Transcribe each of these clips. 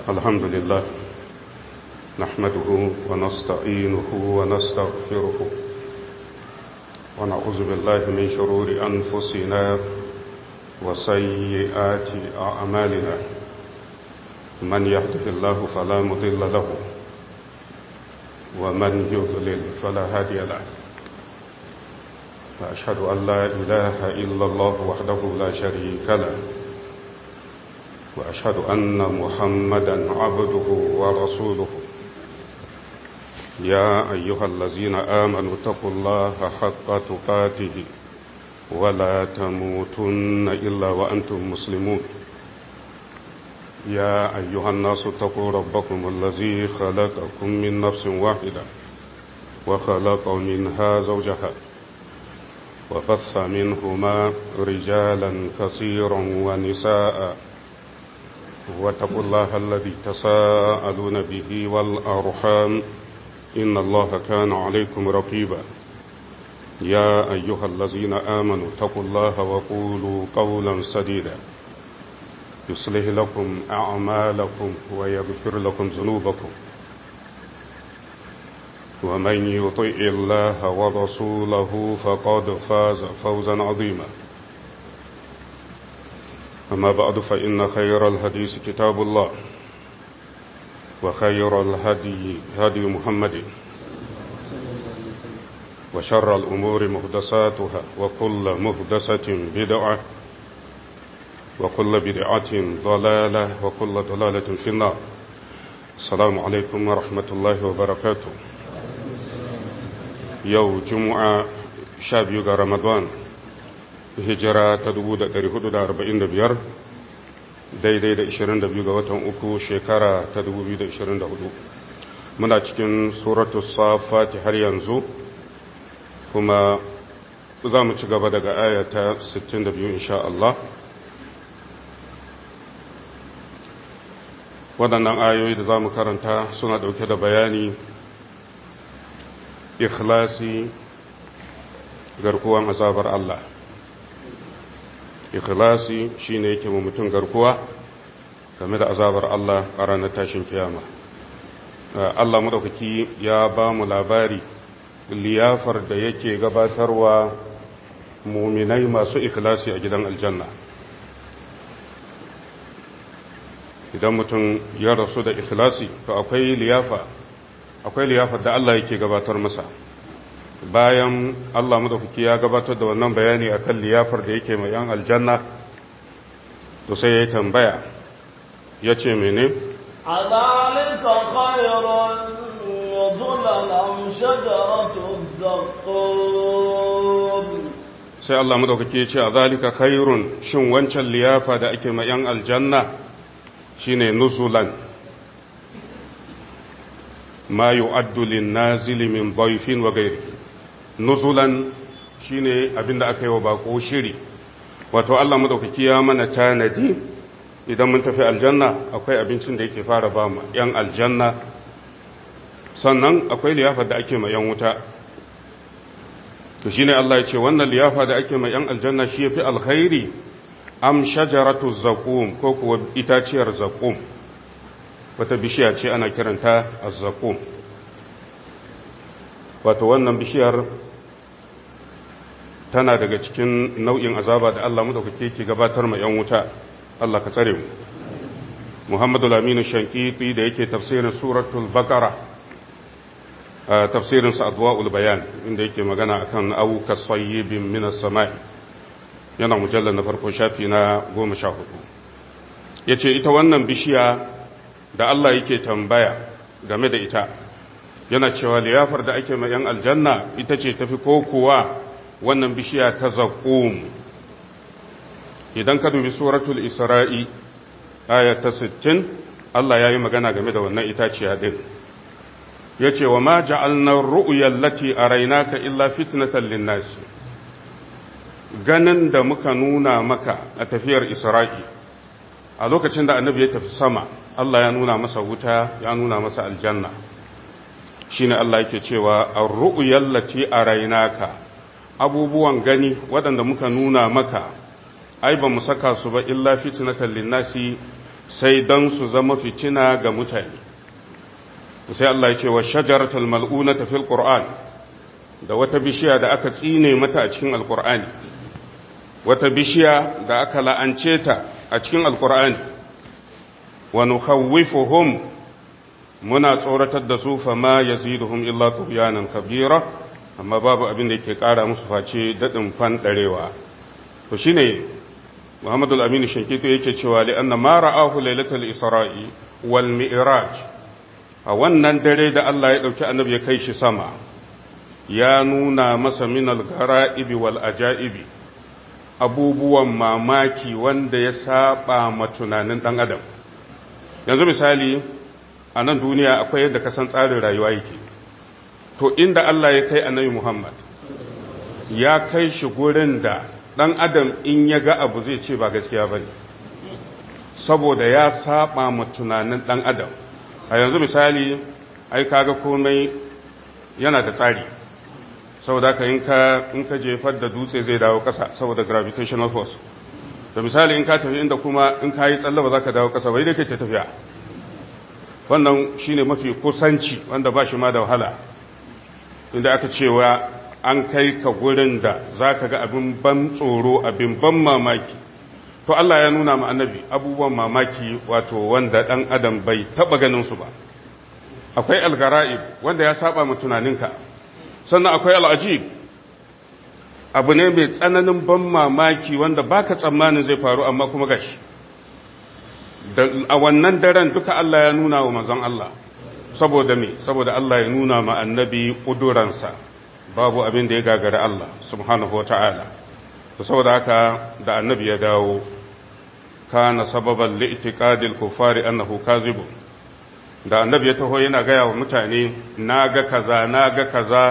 الحمد لله نحمده ونستعينه ونستغفره ونعوذ بالله من شرور أنفسنا وسيئات أعمالنا من يهده الله فلا مضل له ومن يضلل فلا هادي له وأشهد أن لا إله إلا الله وحده لا شريك له وأشهد أن محمدا عبده ورسوله يا أيها الذين آمنوا اتقوا الله حق تقاته ولا تموتن إلا وأنتم مسلمون يا أيها الناس اتقوا ربكم الذي خلقكم من نفس واحدة وخلق منها زوجها وبث منهما رجالا كثيرا ونساء واتقوا الله الذي تساءلون به والأرحام إن الله كان عليكم رقيبا يا أيها الذين آمنوا اتقوا الله وقولوا قولا سديدا يصلح لكم أعمالكم ويغفر لكم ذنوبكم ومن يطئ الله ورسوله فقد فاز فوزا عظيما أما بعد فإن خير الحديث كتاب الله وخير الهدي هدي محمد وشر الأمور مهدساتها وكل مهدسة بدعة وكل بدعة ضلالة وكل ضلالة في النار السلام عليكم ورحمة الله وبركاته يوم جمعة شاب رمضان hijira ta 445 daidai da 22 ga watan uku shekara ta 2024 muna cikin suratu safati har yanzu kuma za mu ci gaba daga ayata 62 insha Allah waɗannan ayoyi da za mu karanta suna ɗauke da bayani ikhlasi garkuwan azabar Allah ikhlasi shine yake mu mutum garkuwa game da azabar Allah a ranar tashin kiyama Allah madaukaki ya ba mu labari liyafar da yake gabatarwa muminai masu ikhlasi a gidan aljanna idan mutum ya rasu da ikhlasi to akwai liyafa akwai liyafar da Allah yake gabatar masa bayan Allah madaukaki ya gabatar da wannan bayani akan liyafar da yake mai yan aljanna to sai ya yi tambaya ya ce mene adalika khairun nuzulan am shajaratu zaqqum sai Allah madaukaki ya ce adalika khairun shin wancan liyafa da ake mai yan aljanna shine nuzulan ma yu'addu lin-nazili min dayfin wa ghayrihi nuzulan shine abinda aka yi wa bako shiri wato Allah madaukaki ya mana tanadi idan mun tafi aljanna akwai abincin da yake fara ba mu yan aljanna sannan akwai liyafa da ake ma yan wuta to shine Allah ya ce wannan liyafa da ake ma yan aljanna shi yafi alkhairi am shajaratu zaqum ko kuwa itaciyar zaqum wata bishiya ce ana kiranta az-zaqum wato wannan bishiyar tana daga cikin nau'in azaba da Allah madaukake ke gabatar ma 'yan wuta Allah ka tsare mu Muhammadu Laminu Shankiti da yake tafsirin suratul Baqara tafsirin sa Adwaul Bayan inda yake magana akan au kasayyibin minas samai yana mujallal na farko shafi na 14 yace ita wannan bishiya da Allah yake tambaya game da ita yana cewa liyafar da ake ma 'yan aljanna ita ce tafi ko kuwa wannan bishiya ta zaƙum idan ka dubi suratul isra'i aya ta 60 Allah ya yi magana game da wannan itaciya din ya ce wa ma ja'alnar ru'uyar lati a rainaka illa fitnatan linnasi ganin da muka nuna maka a tafiyar isra'i a lokacin da annabi ya tafi sama Allah ya nuna masa wuta ya nuna masa aljanna shine Allah yake cewa ar-ru'yal lati araynaka abubuwan gani waɗanda muka nuna maka ai ba mu saka su ba illa fitnatan linnasi sai don su zama fitina ga mutane sai Allah ya ce wa shajaratul mal'unata fil qur'an da wata bishiya da aka tsine mata a cikin alqur'ani wata bishiya da aka la'ance ta a cikin alqur'ani wa nukhawwifuhum muna tsoratar da su fama yaziduhum illa tughyanan kabira amma babu abin da yake kara musu face dadin fan darewa to shine Muhammadu al-Amin Shankito yake cewa li anna ma ra'ahu lailatul isra'i wal mi'raj a wannan dare da Allah ya ɗauki annabi ya kai shi sama ya nuna masa minal gara'ibi wal ajaibi abubuwan mamaki wanda ya saba ma tunanin ɗan adam yanzu misali a nan duniya akwai yadda ka san tsarin rayuwa yake to inda Allah ya kai annabi Muhammad ya kai shi gurin da ɗan adam in ya ga abu zai ce ba gaskiya ba ne saboda ya saba ma tunanin ɗan adam a yanzu misali ai kaga komai yana da tsari saboda ka in ka in ka jefar da dutse zai dawo kasa saboda gravitational force da misali in ka tafi inda kuma in ka yi tsalle ba za ka dawo kasa bai da ke ta tafiya wannan shine mafi kusanci wanda ba shi ma da wahala inda aka cewa an kai ka gurin da za ka ga abin ban tsoro abin ban mamaki to Allah ya nuna ma annabi abubuwan mamaki wato wanda ɗan adam bai taɓa ganin su ba akwai algara'ib wanda ya saba ma tunaninka sannan akwai al'ajib abu ne mai tsananin ban mamaki wanda baka tsammanin zai faru amma kuma gashi a wannan daren duka Allah ya nuna wa manzon Allah saboda me saboda Allah ya nuna ma annabi kuduransa babu abin da ya gagari Allah subhanahu wata'ala saboda haka da annabi ya dawo kana sababan li'tiqadil kufari annahu kazibun da annabi ya taho yana gaya wa mutane naga kaza naga kaza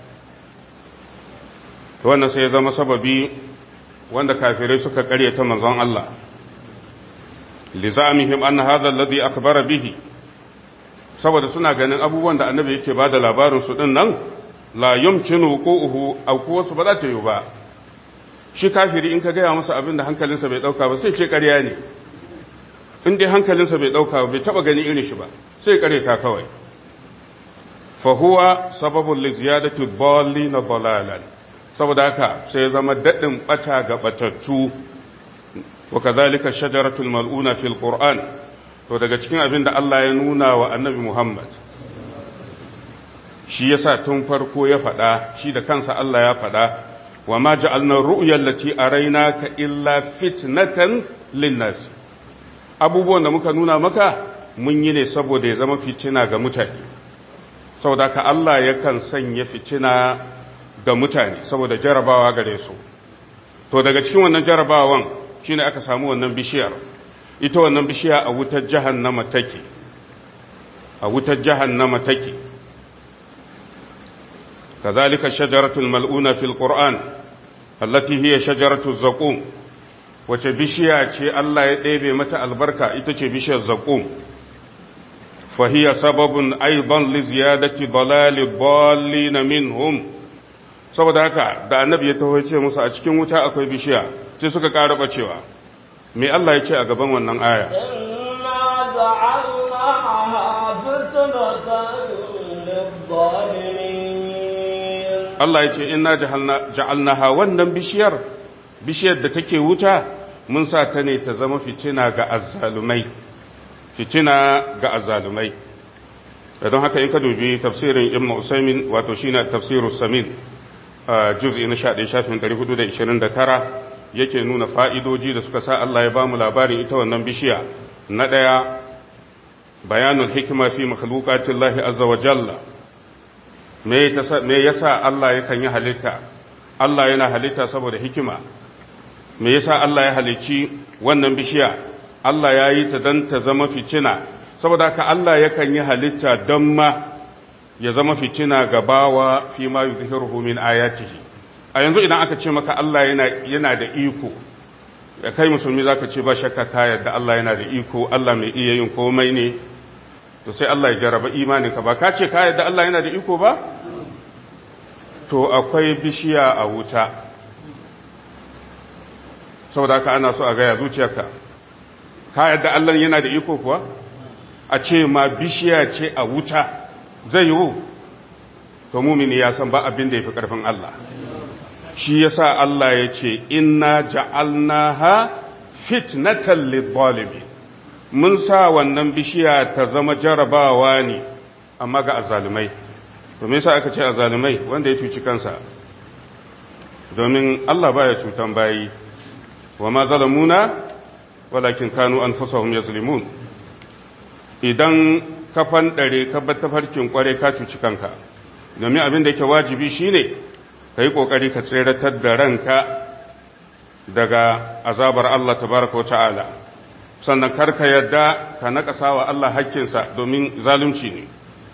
to wannan sai ya zama sababi wanda kafirai suka karyata manzon Allah lizamihim anna hadha alladhi akhbara bihi saboda suna ganin abubuwan da annabi yake bada labarin su din nan la yumkinu wuqu'uhu aw kuwasu ba za ta yi ba shi kafiri in ka gaya masa abin da hankalinsa bai dauka ba sai ce ƙarya ne in dai hankalinsa bai dauka ba bai taba gani irin shi ba sai ƙare ta kawai fa huwa sababul li ziyadati dhallina dalalan saboda haka sai ya zama dadin bata ga batattu wa kadhalika shajaratul mal'una fil qur'an to daga cikin abin da Allah ya nuna wa annabi Muhammad shi yasa tun farko ya faɗa shi da kansa Allah ya faɗa wa ma ja'alna ru'yal lati araynaka illa fitnatan linnas abubuwan da muka nuna maka mun yi ne saboda ya zama fitina ga mutane saboda ka Allah yakan sanya fitina ga mutane saboda jarabawa gare su to daga cikin wannan jarabawan shine aka samu wannan bishiyar ita wannan bishiya a wutar jahannama take a wutar jahannama take كذلك الشجرة الملؤونة في القرآن التي هي شجرة الزقوم wace bishiya ce Allah ya ɗebe mata albarka ita ce bishiyar zaƙum fahiya sababin aidan li ziyadati dalali dallina minhum saboda haka da annabi ya taho ce musu a cikin wuta akwai bishiya sai suka ƙara bacewa me Allah ya ce a gaban wannan aya inna ja'alnaha fitnatan lid-dhalimin Allah ya ce inna ja'alnaha wannan bishiyar bishiyar da take wuta mun sa ta ne ta zama fitina ga azzalumai fitina ga azzalumai don haka in ka dubi tafsirin ibn usaimin wato shine tafsirus samin juz'i na 11 shafin 429 yake nuna fa'idoji da suka sa Allah ya bamu labarin ita wannan bishiya na daya bayanul hikma fi makhluqatillahi azza wa jalla me yasa Allah yakan yi halitta Allah yana halitta saboda hikima me yasa Allah ya halicci wannan bishiya Allah ya yi ta don ta zama fitina saboda haka Allah yakan yi halitta don ma ya zama fitina ga bawa fi ma yuzhiruhu min ayatihi a yanzu idan aka ce maka Allah yana yana da iko da kai musulmi zaka ce ba shakka ka yadda Allah yana da iko Allah mai iya yin komai ne to sai Allah ya jarraba imaninka ba ka ce ka yadda Allah yana da iko ba to akwai bishiya a wuta saboda ka ana so a gaya zuciyarka ka yadda Allah yana da iko kuwa a ce ma bishiya ce a wuta zai yiwu to mumini ya san ba abin da ya fi ƙarfin Allah shi yasa Allah ya ce inna ja'alnaha fitnatan lidh mun sa wannan bishiya ta zama jarabawa ne amma ga azzalumai to me yasa aka ce azzalumai wanda ya cuci kansa domin Allah baya cutan bayi wa ma zalamuna walakin kanu anfusahum yazlimun idan ka fandare ka bar tafarkin kware ka cuci kanka domin abin da yake wajibi shine kai kokari ka tseratar da ranka daga azabar Allah tabaraka wata'ala sannan karka yadda ka nakasa wa Allah hakkinsa domin zalunci ne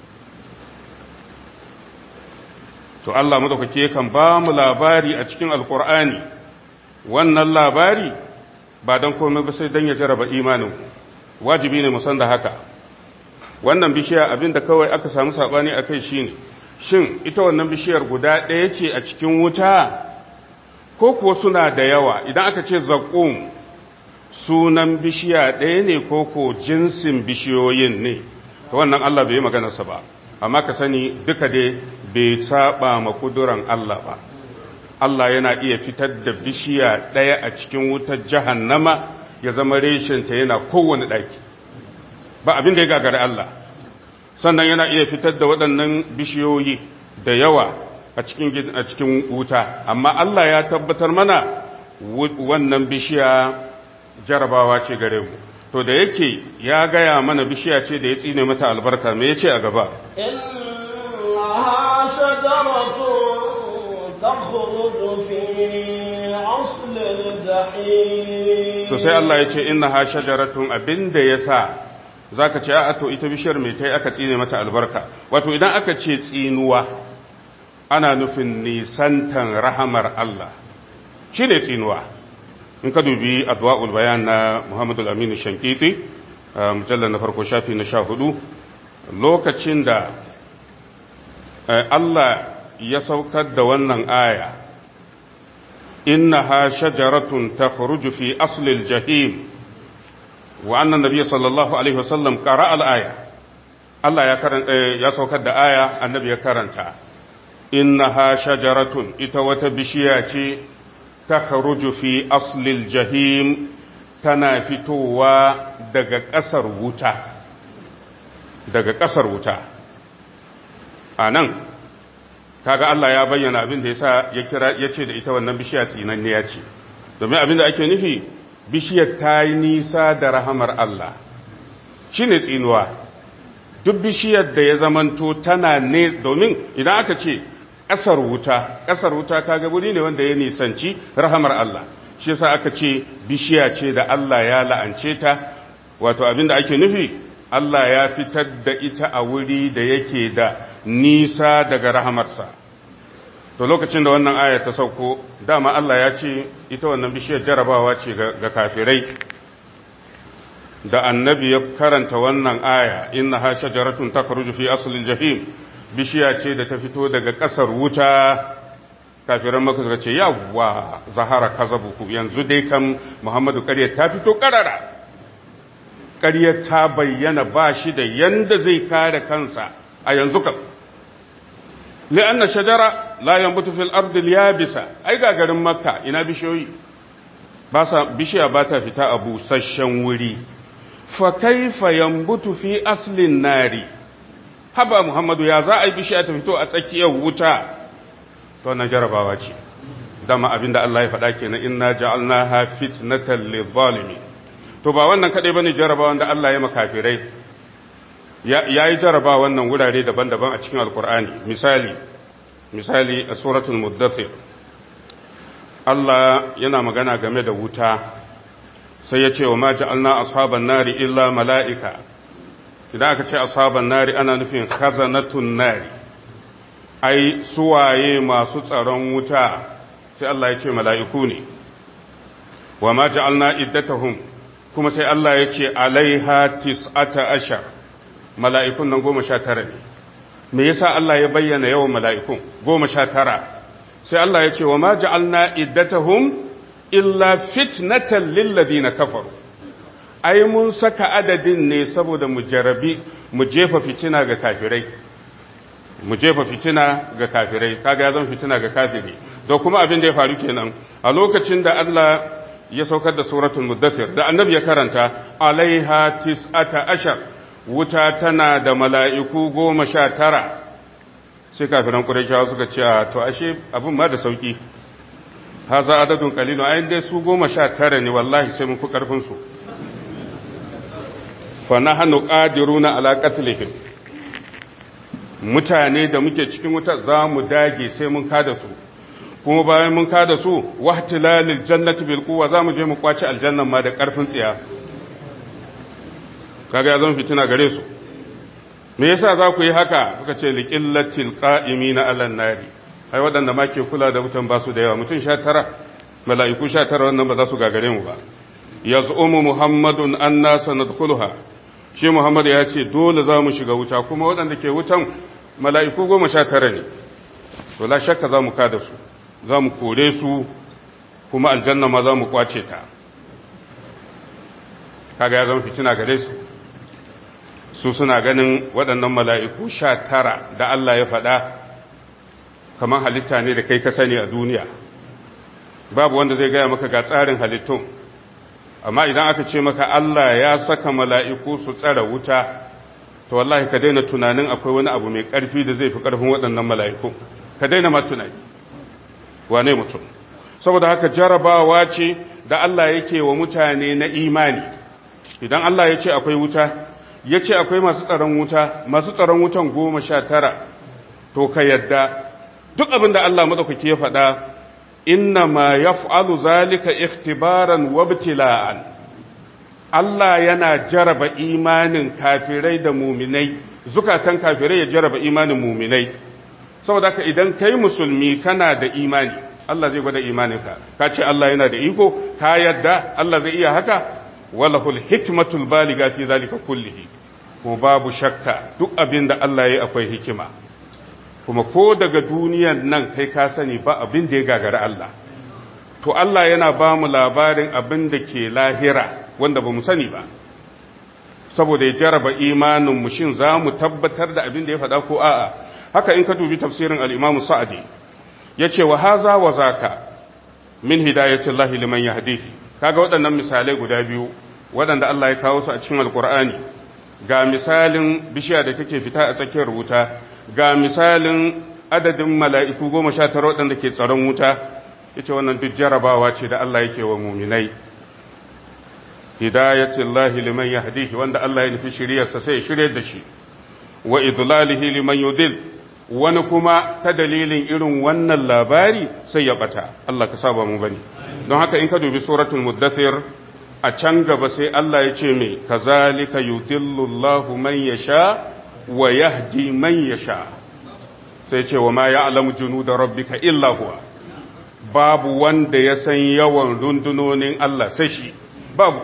to Allah madaukake kan ba mu labari a cikin alkur'ani wannan labari ba don komai ba sai don ya jaraba imanin wajibi ne musan da haka wannan bishiya abinda kawai aka samu sabani akai shine shin ita wannan bishiyar guda ɗaya ce a cikin wuta ko kuwa suna da yawa idan aka ce zaƙum sunan bishiya ɗaya ne ko ko jinsin bishiyoyin ne ta wannan Allah bai yi maganarsa ba amma ka sani duka dai bai saba ma kuduran Allah ba Allah yana iya fitar da bishiya ɗaya a cikin wutar jahannama ya zama reshinta yana kowane ɗaki ba abin da ya gagari Allah sannan yana iya fitar da waɗannan bishiyoyi da yawa a cikin a cikin wuta amma Allah ya tabbatar mana wannan bishiya jarabawa ce gare mu to da yake ya gaya mana bishiya ce da ya tsine mata albarka me yace a gaba إنها شجرة تخرج في أصل الجحيم to sai Allah ya ce innaha shajaratun abinda yasa zaka ce a to ita bishiyar mai tai aka tsine mata albarka wato idan aka ce tsinuwa ana nufin nisantan rahamar Allah shine tsinuwa in ka dubi adwa'ul bayan na Muhammadu Aminu Shankiti mujallar na farko shafi na sha hudu lokacin da Allah ya saukar da wannan aya innaha shajaratun takhruju fi aslil jahim wa anna nabiyya sallallahu alaihi wasallam qara al-aya Allah ya karanta ya saukar da aya annabi ya karanta innaha shajaratun ita wata bishiya ce takhruju fi aslil jahim tana fitowa daga ƙasar wuta daga ƙasar wuta a nan kaga Allah ya bayyana abin da yasa ya kira ya ce da ita wannan bishiya tsinanniya ce domin abin da ake nufi bishiyar ta yi nisa da rahamar Allah shine tsinuwa duk bishiyar da ya zamanto tana ne domin idan aka ce ƙasar wuta ƙasar wuta kaga wuri ne wanda ya nisanci rahamar Allah shi yasa aka ce bishiya ce da Allah ya la'ance ta wato abin da ake nufi Allah ya fitar da ita a wuri da yake da nisa daga rahamarsa to lokacin da wannan aya ta sauko dama Allah ya ce ita wannan bishiyar jarabawa ce ga kafirai da annabi ya karanta wannan aya inna ha shajaratun takhruju fi aslil jahim bishiya ce da ta fito daga ƙasar wuta kafiran maka suka ce yawwa zahara kazabuku yanzu dai kan Muhammadu ƙarya ta fito ƙarara ƙarya ta bayyana ba shi da yanda zai kare kansa a yanzu kam li'anna shajara la yanbutu fil ardi yabisa ai ga garin makka ina bishiyoyi ba sa bishiya ba ta fita a busasshen wuri fa kaifa yanbutu fi aslin nari haba muhammadu ya za a yi bishiya ta fito a tsakiyar wuta to na jarabawa ce dama abinda Allah ya faɗa kenan inna ja'alnaha fitnatan lidh-dhalimin to ba wannan kadai bane jarabawan da Allah ya makafirai ya yi jaraba wannan wurare daban-daban a cikin alkur'ani misali misali a suratul muddathir Allah yana magana game da wuta sai ya ce wa ma ja'alna ashaban nari illa mala'ika idan aka ce ashaban nari ana nufin khazanatun nari ai suwaye masu tsaron wuta sai Allah ya ce mala'iku ne wa ma ja'alna iddatahum kuma sai Allah ya ce alaiha tis'ata ashar mala'ikun nan goma sha tara ne me yasa Allah ya bayyana yawan mala'ikun goma sha tara sai Allah ya ce wa ma ja'alna iddatahum illa fitnatan lilladina kafaru ai mun saka adadin ne saboda mu jarabi mu jefa fitina ga kafirai mu jefa fitina ga kafirai kaga ya zama fitina ga kafiri da kuma abin da ya faru kenan a lokacin da Allah ya saukar da suratul muddathir da annabi ya karanta alaiha tis'ata ashar wuta tana da mala'iku goma sha tara sai kafiran qurayshawa suka ce to ashe abin ma da sauki haza adadun qalilun ayin dai su goma sha tara ne wallahi sai mun fi karfin su fa nahnu qadiruna ala qatlihim mutane da muke cikin wuta za mu dage sai mun kada su kuma bayan mun kada su wahtilalil jannati bil quwwa za mu je mu kwaci aljannan ma da karfin tsiya kaga ya zama fitina gare su me yasa za ku yi haka kuka ce liqillatil qa'imina alan nari ai waɗanda ma ke kula da wutan ba su da yawa mutum 19 mala'iku 19 wannan ba za su gagare mu ba yaz'umu muhammadun anna sanadkhuluha shi muhammad ya ce dole za mu shiga wuta kuma waɗanda ke wutan mala'iku goma sha tara ne to la shakka za mu kada su za mu kore su kuma aljanna ma za mu kwace ta kaga ya zama fitina gare su su suna ganin waɗannan mala'iku sha tara da Allah ya faɗa kamar halitta ne da kai ka sani a duniya babu wanda zai gaya maka ga tsarin halittun amma idan aka ce maka Allah ya saka mala'iku su tsara wuta to wallahi ka daina tunanin akwai wani abu mai ƙarfi da zai fi ƙarfin waɗannan mala'iku ka daina ma tunani wane mutum saboda haka jarabawa ce da Allah yake wa mutane na imani idan Allah ya ce akwai wuta ya ce akwai masu tsaron wuta masu tsaron wutan goma sha tara to ka yadda duk abin da Allah maɗaukaki ya faɗa inna ma yaf'alu zalika ikhtibaran wa ibtila'an Allah yana jaraba imanin kafirai da muminai zukatan kafirai ya jaraba imanin muminai saboda haka idan kai musulmi kana da imani Allah zai gwada imaninka ka ce Allah yana da iko ka yadda Allah zai iya haka walahul hikmatul baliga fi zalika kullihi ko babu shakka duk abin da Allah ya akwai hikima kuma ko daga duniyan nan kai ka sani ba abin da ya gagara Allah to Allah yana ba mu labarin abin da ke lahira wanda ba mu sani ba saboda ya jaraba imanin mu shin za mu tabbatar da abin da ya faɗa ko a'a haka in ka dubi tafsirin al-Imam Sa'di yace wa haza wa zaka min hidayatin Allah liman yahdihi kaga waɗannan misalai guda biyu waɗanda Allah ya kawo su a cikin Alƙur'ani ga misalin bishiya da take fita a tsakiyar wuta ga misalin adadin mala'iku goma sha tara waɗanda ke tsaron wuta ya ce wannan duk jarabawa ce da Allah yake wa muminai hidayatin lahi liman ya hadihi wanda Allah ya nufi shiryarsa sai ya shirya da shi wa idlalihi liman yudil wani kuma ta dalilin irin wannan labari sai ya bata Allah ka saba mu bane don haka in ka dubi suratul muddathir a can gaba sai Allah ya ce mai kazalika yudillu Allahu man yasha wa yahdi man yasha sai ce wa ma ya'lamu junuda rabbika illa huwa babu wanda ya san yawan rundunonin Allah sai shi babu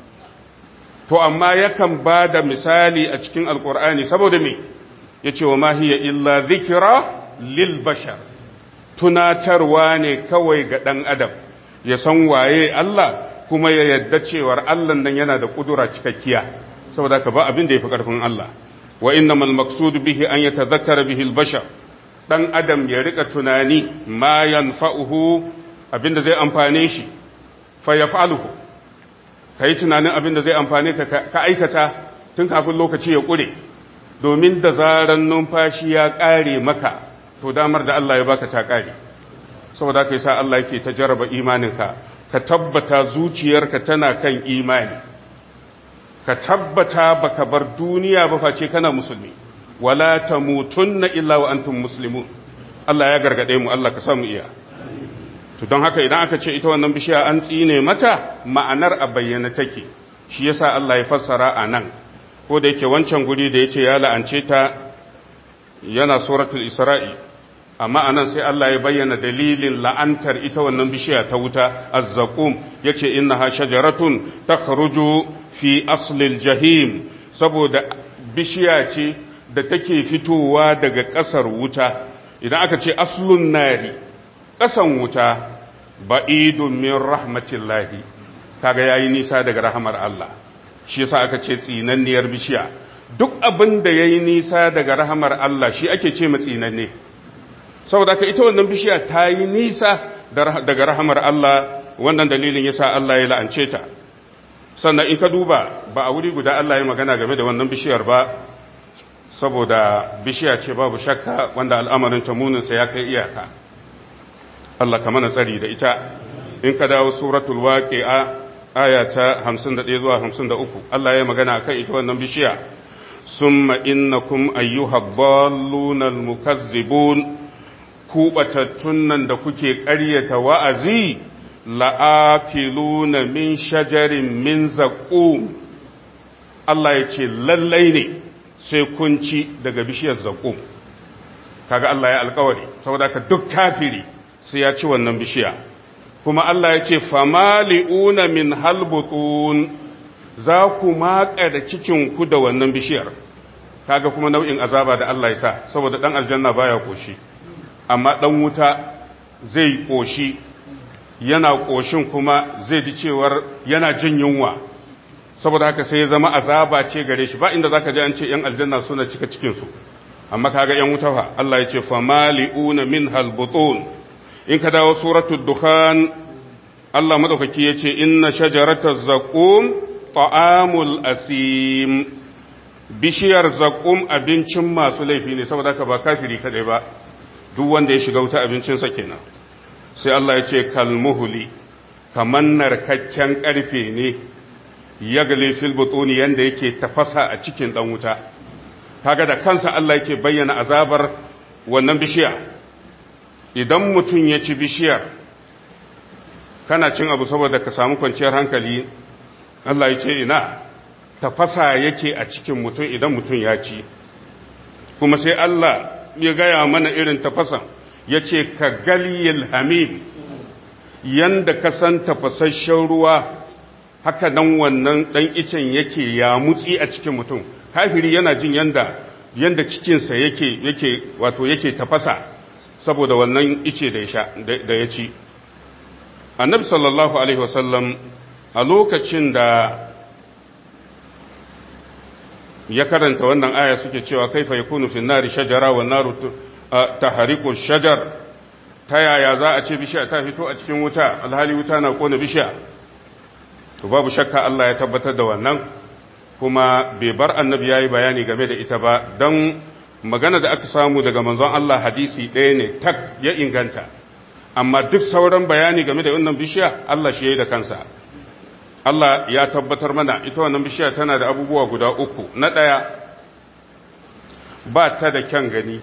to amma yakan ba da misali a cikin alkur'ani saboda me ya ce wa mahiya illa zikira lil bashar tunatarwa ne kawai ga ɗan adam ya san waye Allah kuma ya yadda cewar Allah nan yana da ƙudura cikakkiya saboda ka ba abin da ya fi ƙarfin Allah wa innamal maqsud bihi an yatadhakkara bihi al-bashar dan adam ya rika tunani ma yanfa'uhu abinda zai amfane shi fa yaf'aluhu kai tunanin abinda zai amfane ka ka aikata tun kafin lokaci ya kure domin da zaran numfashi ya kare maka to damar da Allah ya baka ta kare saboda kai sa Allah yake ta jarraba imaninka ka tabbata zuciyarka tana kan imani ka tabbata baka bar duniya ba face kana musulmi wala tamutunna illa wa antum muslimun Allah ya gargade mu Allah ka samu iya to don haka idan aka ce ita wannan bishiya an tsine mata ma'anar a bayyana take shi yasa Allah ya fassara a nan ko da yake wancan guri da yace ya la'ance ta yana suratul isra'i amma anan sai Allah ya bayyana dalilin la'antar ita wannan bishiya ta wuta azzaqum yace innaha shajaratun takhruju fi aslil jahim saboda bishiya ce da take fitowa daga ƙasar wuta idan aka ce aslun nari ƙasan wuta ba'idun min rahmatillahi kaga yayi nisa daga rahamar Allah shi yasa aka ce tsinanniyar bishiya duk abin da ya yi nisa daga rahamar Allah shi ake ce ma tsinanne saboda ka ita wannan bishiya ta yi nisa daga rahamar Allah wannan dalilin yasa Allah ya la'ance ta sannan in ka duba ba a wuri guda Allah ya magana game da wannan bishiyar ba saboda bishiya ce babu shakka wanda al'amarin ta muninsa ya kai iyaka Allah ka mana tsari da ita in ka dawo suratul waqi'a aya ta 51 zuwa 53 Allah ya magana akan ita wannan bishiya summa innakum ayyuhad dallunal mukazzibun ku batattun nan da kuke ƙaryata wa'azi la'akiluna min shajarin min zaƙum Allah ya ce lallai ne sai kun ci daga bishiyar zaƙum kaga Allah ya alkawari saboda ka duk kafiri sai ya ci wannan bishiya kuma Allah ya ce famali'una min halbutun za ku maƙa da cikinku da wannan bishiyar kaga kuma nau'in azaba da Allah ya sa saboda ɗan aljanna baya ƙoshi amma ɗan wuta zai ƙoshi yana ƙoshin kuma zai ji cewar yana jin yunwa saboda haka sai ya zama azaba ce gare shi ba inda zaka ji an ce yan aljanna suna cika cikin su amma kaga yan wuta fa Allah ya ce famali'una min halbutun in ka dawo suratul dukhan Allah madaukaki ya ce inna shajarataz zaqum ta'amul asim bishiyar zaqum abincin masu laifi ne saboda haka ba kafiri kadai ba duk wanda ya shiga wuta abincinsa kenan sai Allah ya ce kalmuhuli kamar narkakken ƙarfe ne ya gale fil butuni yanda yake tafasa a cikin ɗan wuta kaga da kansa Allah yake bayyana azabar wannan bishiya idan mutum ya ci bishiyar kana cin abu saboda ka samu kwanciyar hankali Allah ya ce ina tafasa yake a cikin mutum idan mutum ya ci kuma sai Allah ya gaya mana irin tafasan ya ce ka galiyil hamim yanda ka san tafasasshen ruwa haka nan wannan ɗan icen yake ya mutsi a cikin mutum kafiri yana jin yanda yanda cikinsa yake yake wato yake tafasa saboda wannan ice da ya da ya ci annabi sallallahu alaihi wasallam a lokacin da ya karanta wannan aya suke cewa kaifa yakunu fi nari shajara wa naru tahriqu shajar ta yaya za a ce bishiya ta fito a cikin wuta alhali wuta na kona bishiya to babu shakka Allah ya tabbatar da wannan kuma bai bar annabi yayi bayani game da ita ba dan magana da aka samu daga manzon Allah hadisi ɗaya ne tak ya inganta amma duk sauran bayani game da wannan bishiya Allah shi yayi da kansa Allah ya tabbatar mana ita wannan bishiya tana da abubuwa guda uku na ɗaya ba ta da kyan gani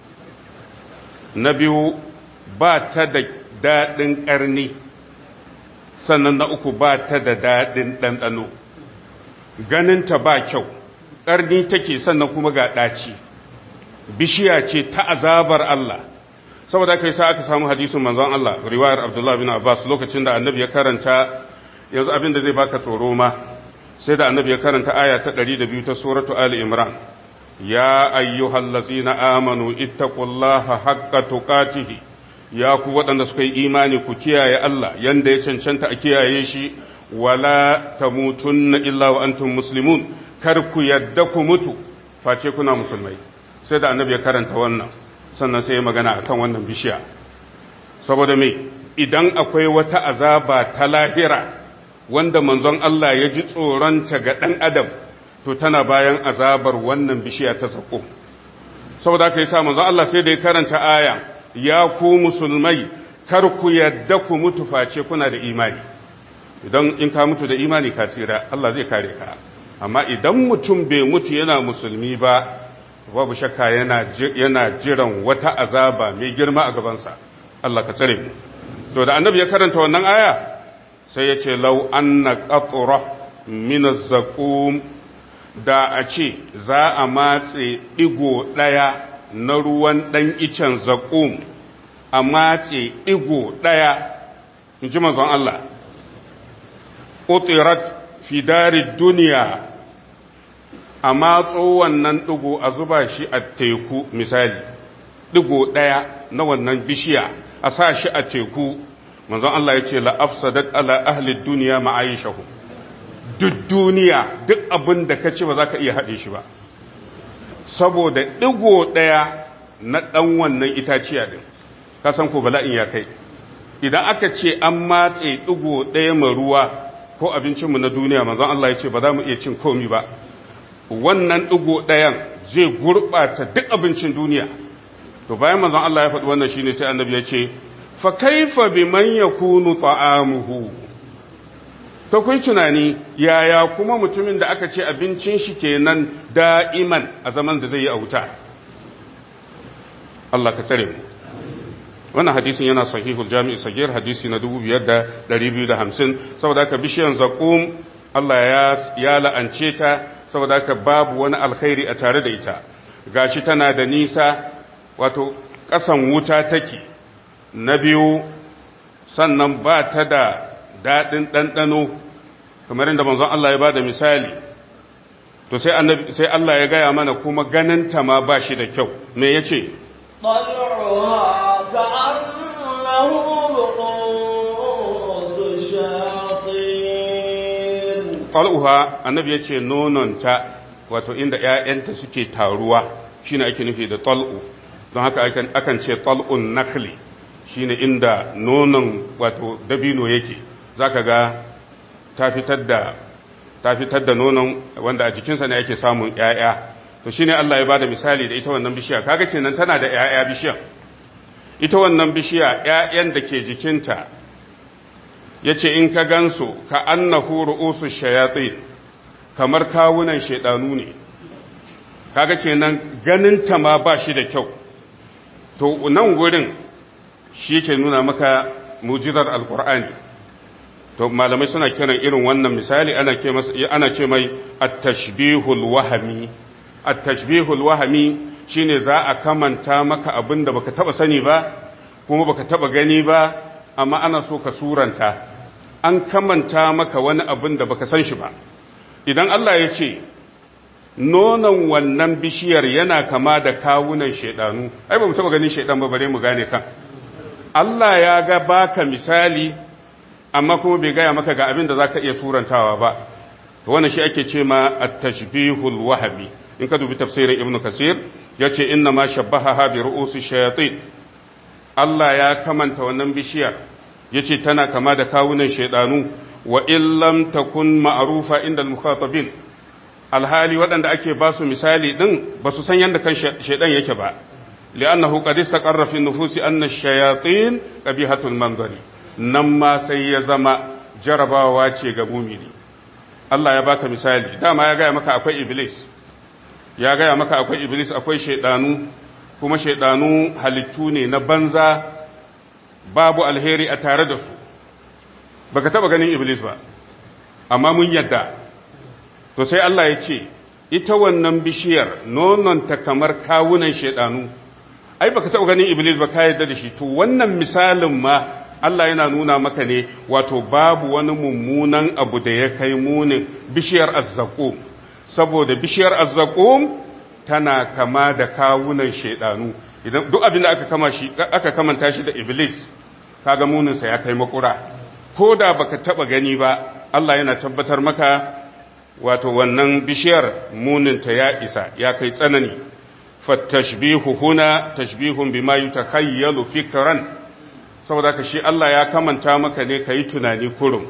na biyu ba ta da daɗin ƙarni sannan na uku ba ta da daɗin ɗanɗano ganinta ba kyau ƙarni take sannan kuma ga ɗaci bishiya ce ta azabar Allah saboda aka yi sa aka samu hadisin manzon Allah riwayar Abdullah bin Abbas lokacin da annabi ya karanta yanzu abin da zai baka tsoro ma sai da annabi ya karanta aya ta 102 ta suratu Ali Imran ya ayyuhallazina amanu ittaqullaha haqqa tuqatihi ya ku waɗanda suka yi imani ku kiyaye Allah yanda ya cancanta a kiyaye shi wala tamutunna illa wa antum muslimun kar ku yadda ku mutu face kuna musulmai sai da annabi ya karanta wannan sannan sai ya magana akan wannan bishiya saboda me idan akwai wata azaba ta lahira wanda manzon Allah ya ji tsoronta ga ɗan adam to tana bayan azabar wannan bishiya ta sako saboda aka yi sa manzon Allah sai da ya karanta aya ya ku musulmai kar ku yadda ku mutu face kuna da imani idan in ka mutu da imani ka tsira Allah zai kare ka amma idan mutum bai mutu yana musulmi ba babu shakka yana yana jiran wata azaba mai girma a gabansa Allah ka tsare mu to da annabi ya karanta wannan aya sai ya ce lau anna qatra min az-zaqum da a ce za a matse digo daya na ruwan dan icen zaqum a matse digo daya inji manzon Allah utirat fi darid dunya a matso wannan digo a zuba shi a teku misali digo daya na wannan bishiya a sa shi a teku manzon Allah ya ce la'afsadat ala ahli duniya ma'aishahu duk duniya duk abin da ka ce ba za ka iya haɗe shi ba saboda ɗigo ɗaya na ɗan wannan itaciya ɗin ka san ko bala'in ya kai idan aka ce an matse ɗigo ɗaya mai ruwa ko abincinmu na duniya manzon Allah ya ce ba za mu iya cin komi ba wannan ɗigo ɗayan zai gurɓata duk abincin duniya to bayan manzon Allah ya faɗi wannan shine sai annabi ya ce fa kaifa biman yakunu ta'amuhu to kun tunani yaya kuma mutumin da aka ce abincin shi kenan da'iman a zaman da zai yi a wuta Allah ka tsare mu wannan hadisin yana sahihul jami'i sagir hadisi na 5250 saboda haka bishiyan zaqum Allah ya ya la'ance ta saboda haka babu wani alkhairi a tare da ita gashi tana da nisa wato ƙasan wuta take na biyu sannan ba ta da daɗin ɗanɗano kamar inda manzon Allah ya ba da misali to sai Allah ya gaya mana kuma ganinta ma ba shi da kyau me ya ce طلعها كأنه رؤوس الشياطين ƙal'uha annabi ya ce nononta wato inda ‘ya'yanta suke taruwa shine ake nufi da tal'u don haka akan ce tal'un nakli shine inda nonon wato dabino yake za ka ga ta fitar da ta fitar da nonon wanda a jikinsa ne ake samun ‘ya'ya to shine Allah ya bada misali da ita wannan bishiya kaga kenan tana da ‘ya'ya bishiya ita wannan bishiya ‘ya'yan da ke jikinta ya ce in ka gansu ka annahu ru'usu shayatsi kamar kawunan shaidanu ne kaga kenan ganinta ma ba shi da kyau to nan gurin shi ke nuna maka mujizar alkur'ani to malamai suna kiran irin wannan misali ana ce ana ce mai at-tashbihul wahmi at-tashbihul wahmi shine za a kamanta maka abin da baka taba sani ba kuma baka taba gani ba amma ana so ka suranta an kamanta maka wani abin da baka san shi ba idan Allah ya ce nonon wannan bishiyar yana kama da kawunan shaidanu ai ba mu taba ganin shaidan ba bare mu gane kan Allah ya ga baka misali amma kuma bai gaya maka ga abin da zaka iya surantawa ba to wannan shi ake ce ma at-tashbihul wahmi in ka dubi tafsirin ibn kasir yace inna ma shabbaha bi ru'usi shayatin Allah ya kamanta wannan bishiyar yace tana kama da kawunan shaidanu wa illam takun ma'rufa inda al-mukhatabin alhali waɗanda ake ba su misali din ba su san yadda kan shaidan yake ba li'annahu qad istaqarra fi nufusi anna ash-shayatin qabihatul manzari nan ma sai ya zama jarabawa ce ga mumini Allah ya baka misali dama ya gaya maka akwai iblis ya gaya maka akwai iblis akwai shaidanu kuma shaidanu halittu ne na banza babu alheri a tare da su baka taba ganin iblis ba amma mun yadda to sai Allah ya ce ita wannan bishiyar nononta kamar kawunan shaidanu ai baka taba ganin iblis ba ka yadda da shi to wannan misalin ma Allah yana nuna maka ne wato babu wani mummunan abu da ya kai munin bishiyar azzaqum saboda bishiyar azzaqum tana kama da kawunan shaidanu idan duk abin da aka kama shi aka kamanta shi da iblis kaga munin sa ya kai makura ko da baka taba gani ba Allah yana tabbatar maka wato wannan bishiyar munin ta ya isa ya kai tsanani fattashbihu huna tashbihun bima yutakhayyalu fikran saboda ka shi Allah ya kamanta maka ne kai tunani kurum